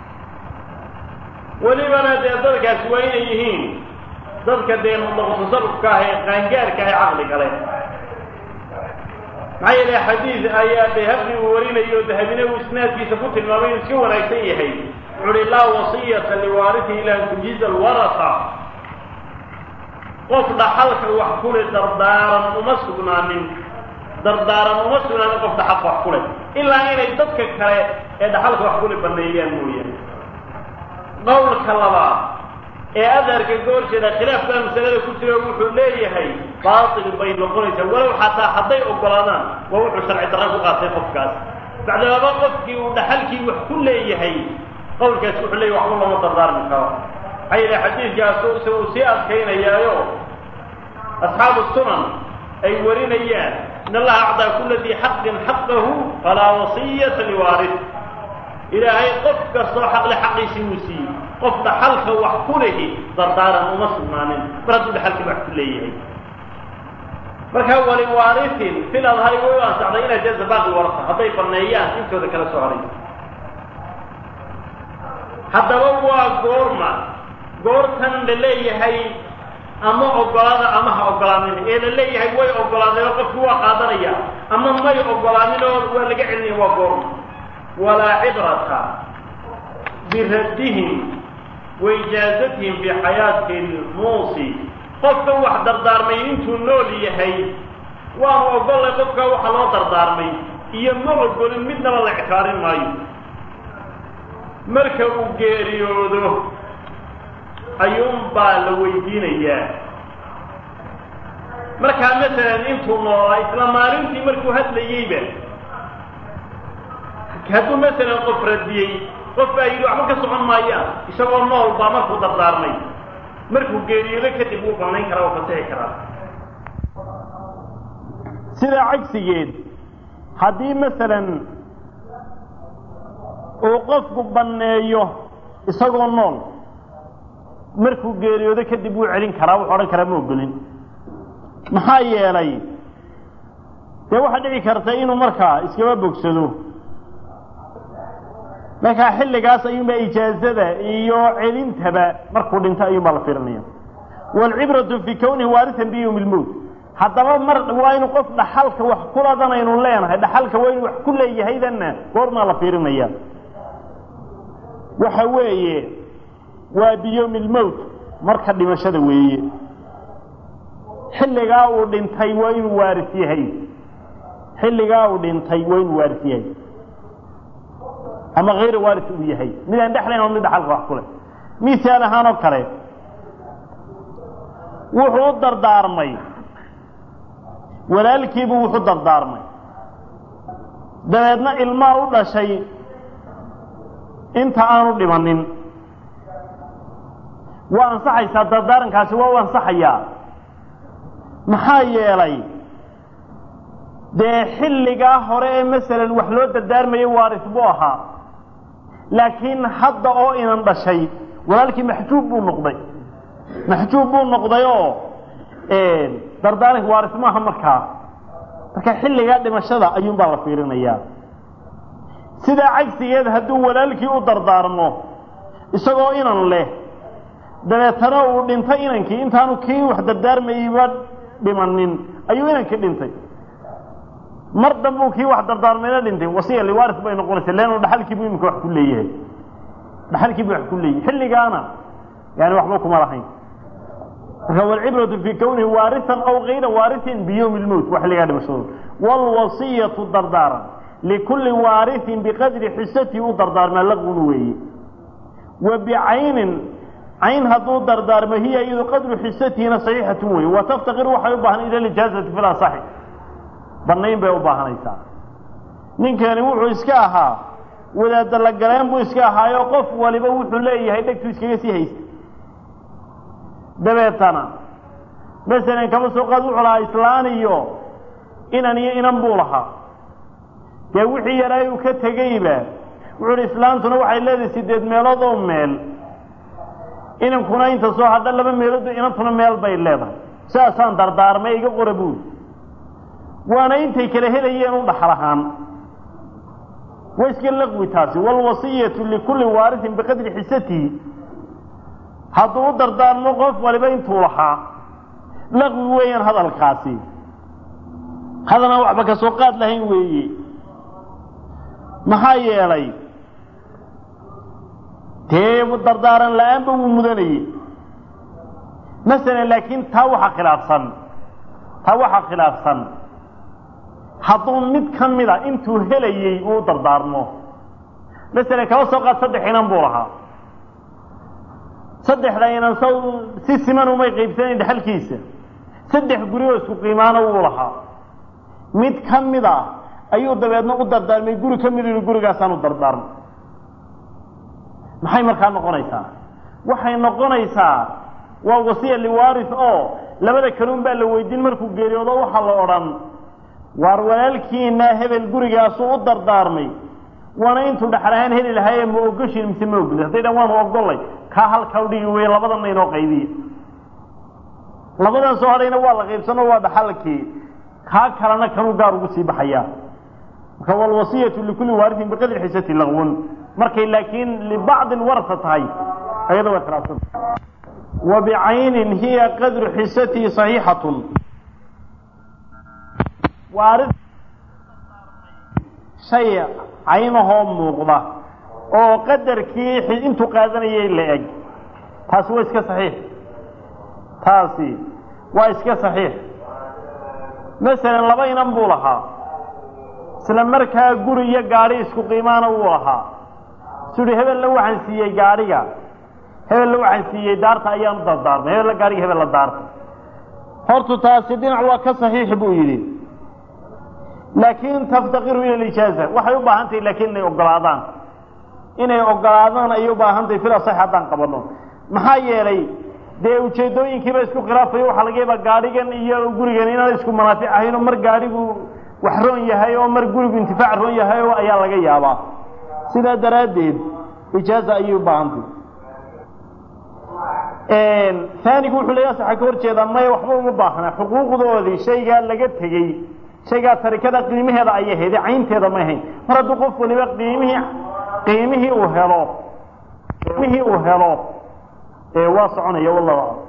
welibana dee dadkaasi waa inay yihiin dadka dee mutasarufka ah ee qaangaarka ah ee caqli gale maxaa yeelay xadiid ayaa bayhaqi uu warinayo dahabine uu isnaadkiisa ku tilmaamay inuu iska wanaagsan yahay wuxu uhi laa wasiyata liwaarithi ila an tujiiza alwarasa qof dhaxalka wax kule dardaaran uma sugnaanin dardaaran uma sugnaanin qof dhaxalka wax kule ilaa inay dadka kale ee dhaxalka wax kule baneeyaan mooyaane qowlka labaad ee adarka goorjeeda khilaafkaa masalada ku jira wuxuu leeyahay baatil bay noqonaysaa walow xataa hadday ogolaadaan waa wuxuu sharci darra ku qaatay qofkaas bacdamaba qofkii uu dhaxalkii wax ku leeyahay qowlkaas wuxuu leeyahy waxba looma dardaarmi karo maxaa yeele xadiidkaasu se uu sii adkaynayaayo asxaabu sunan ay warinayaan in allaha acdaa kula dii xaqin xaqahu falaa wasiyata liwaaris ilaahay qof kastoo xaqle xaqiisii wuu siiyey qof dhaxalka wax ku lehi dardaaran uma sugnaanin mar hadduu dhaxalkii wax ku leeyahay marka waliwaarisin fil adhari way u ansaxday inay jaza baaqi warasa hadday baneeyaan intooda kala soo haray haddaba waa goorma goortan la leeyahay ama ogolaada ama ha ogolaanin ee la leeyahay way ogolaadeen oo qofki waa qaadanaya ama may ogolaanin oo waa laga celinaya waa goorma walaa cibrata biraddihim waijaazatihim fi xayaati lmuusi qofka wax dardaarmay intuu nool yahay waanu ogollay qofka waxa loo dardaarmay iyo ma ogolin midnaba la ictibaarin maayo marka uu geeriyoodo ayuunbaa la weydiinayaa markaa masalan intuu noolaa isla maalintii markuu hadlayeyba hadduu masalan qof radiyey qof baa yidhi waxba ka socon maayaan isagoo nool baa markuu dardaarmay markuu geeriyoodo kadib wuu banayn karaa oo fasixi karaa sidaa cagsigeed haddii masalan uu qofku banneeyo isagoo nool markuu geeriyoodo kadib wuu celin karaa wuxuu odhan karaa ma ogolin maxaa yeelay dee waxaa dhici karta inuu markaa iskaba bogsado markaa xilligaas ayuunbaa ijaazada iyo celintaba markuu dhinto ayuunbaa la fiirinaya waalcibratu fii kownihi waarisan biyowmi lmowt haddaba mar waa inu qof dhaxalka wax kuladan aynu leenahay dhaxalka waa inu wax ku leeyahaydanna goormaa la fiirinaya waxa weeye waa biyowmi lmowt marka dhimashada weeye xilligaa uu dhintay waa inuu waaris yahay xilligaa uu dhintay waa inuu waaris yahay ama hayr waaris uu yahay midaan dhexlayn oo mid dhaxalka wax ku leh misaal ahaan oo kale wuxuu u dardaarmay walaalkiibuu wuxu dardaarmay dabeedna ilmaa u dhashay inta aanu dhimanin waa ansaxaysaa dardaarankaasi waa u ansaxayaa maxaa yeelay dee xilligaa hore ee masalan wax loo dardaarmayay waaris buu ahaa laakiin hadda oo inan dhashay walaalkii maxjuub buu noqday maxjuub buu noqday oo dardaaranka waaris maaha markaa marka xilligaa dhimashada ayuunbaa la fiirinayaa sidaa cagsigeed hadduu walaalkii u dardaarmo isagoo inan leh dabeetana uu dhintay inankii intaanu kii wax dardaarmayeyba dhimanin ayuu inankii dhintay mar dambuu kii wax dardaarmayna dhintay wasiya liwaaris bay noqonaysa leannu dhaxalkiibuu iminka wax ku leeyahay dhaxalkiibuu wax ku leeyahay xilligaana yani waxba kuma lahayn marka walcibratu fii kownihi waarisan aw kayra waarisin biyowmi lmowt waa xilligaa dhimashadooda waalwasiyatu dardaaran likulli waarisin biqadri xisatihi u dardaarmaa laqun weeye wa bicaynin cayn hadduu dardaarmo hiya iyadu qadru xisatihina saxiixatun weye wa taftaqir waxay u baahan ila lijaazati fi lasaxi bannayn bay u baahanaysaa ninkani wuxuu iska ahaa wadaadda la galeen buu iska ahaayo qof waliba wuxuu leeyahay dhegtuu iskaga sii haysta dabeetana masalan kaba soo qaad wuxuu lahaa islaan iyo inan iyo inan buu lahaa dee wixii yaraa uu ka tegeyba wuxuu hi islaantuna waxay leedahay sideed meelood oo meel inankuna inta soo hadha laba meelood inantuna meel bay leedahay sidaasaan dardaarmay iga qora buuri waana intay kala helayeen u dhaxal ahaan waa iska laqwi taasi waalwasiyatu likulli waarisin biqadri xisatihi hadduu u dardaarmo qof waliba intuu lahaa laqwi weeyaan hadalkaasi hadalna waxba ka soo qaad lahayn weeye maxaa yeelay dee dardaaran la-aanba wuu mudanayey masalan laakiin taa waxaa khilaafsan taa waxaa khilaafsan hadduu mid ka mida intuu helayey uu dardaarmo masalan kaba soo qaad saddex inan buu lahaa saddexda inan saw si siman umay qaybsanayn dhaxalkiisa saddex guri oo isku qiimaana wuu lahaa mid ka mid a ayuu dabeedna u dardaarmay guri ka mid inu gurigaasaan u dardaarmo maxay markaa noqonaysaa waxay noqonaysaa waa wasiya liwaaris oo labada kaluun baa la weydiin markuu geeriyoodo waxaa la odhan waar walaalkiina hebel gurigaasuu u dardaarmay waana intuu dhaxal ahaan heli lahaaye ma ogoshin mise ma ogolin hadday dhan waanu ogolay kaa halkaa udhigi wey labadanna inoo qaybiya labadan soo hadhayna waa la qaybsano waa dhaxalkii kaa kalena kanuu gaar ugu sii baxayaa marka walwasiyatu likulli waarisin biqadri xisati laqwun markay laakiin libacdi lwarasa tahay ayada waa khilaafsan wa bicaynin hiya qadru xisatihi saxiixatun waari shay caynahoo muuqda oo qadarkii intuu qaadanayay la eg taasi waa iska saxiix taasi waa iska saxiix masalan laba inan buu lahaa isla markaa guri iyo gaadhi isku qiimaana wuu lahaa isuu hi hebella waxaan siiyey gaadhiga hebella waxaan siiyey daarta ayaanu dardaarmay hebella gaadhiga hebella daarta hortu taasi dhinac waa ka saxiix buu yidhi laakiin taftaqiru ila lijaaza waxay u baahan tahay laakiin inay ogolaadaan inay ogolaadaan ayay u baahan tahay fil asax haddaan qabano maxaa yeelay dee ujeedooyinkiiba isku khilaafayo waxaa laga yaabaa gaadhigan iyo gurigan inaan isku manaafic ahayn oo mar gaadhigu wax roon yahay oo mar gurigu intifaac roon yahay oo ayaa laga yaabaa sidaa daraaddeed ijaaza ayay u baahantay aanigu wuxuu leeya waxaa ka hor jeedaa maya waxba uma baahna xuquuqdoodii shaygaa laga tegey shaygaa tarikada qiimaheeda ayay hayde caynteeda may hayn mar hadduu qof waliba qiimihii qiimihii uu helo qiimihii uu helo waa soconaya wallahu aclam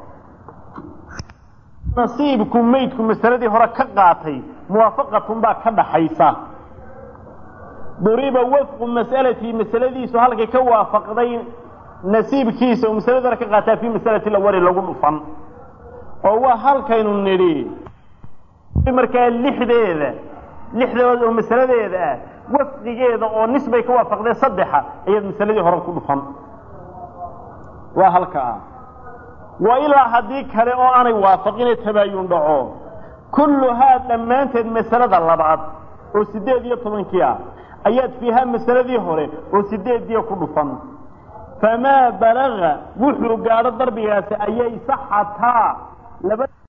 nasiibku maydku masaladii hore ka qaatay muwaafaqatun baa ka dhaxaysa duriba wafqu mas'alatii masaladiisu halkay ka waafaqday nasiibkiisa oo masaladii hore ka qaataa fii masalati lawali lagu dhufan oo waa halkaynu nidhi markaa lixdeeda lixdooda oo masaladeeda ah wafqigeeda oo nisbay ka waafaqdee saddexa ayaad masaladii hore ku dhufan waa halka ah wa ilaa haddii kale oo aanay waafaqine tabaayun dhaco kulluhaa dhammaanteed masalada labaad oo sideed iyo tobankii ah ayaad fiihaa masaladii hore oo sideediyo ku dhufan famaa balaga wuxuu gaadho darbigaasi ayay saxataa laba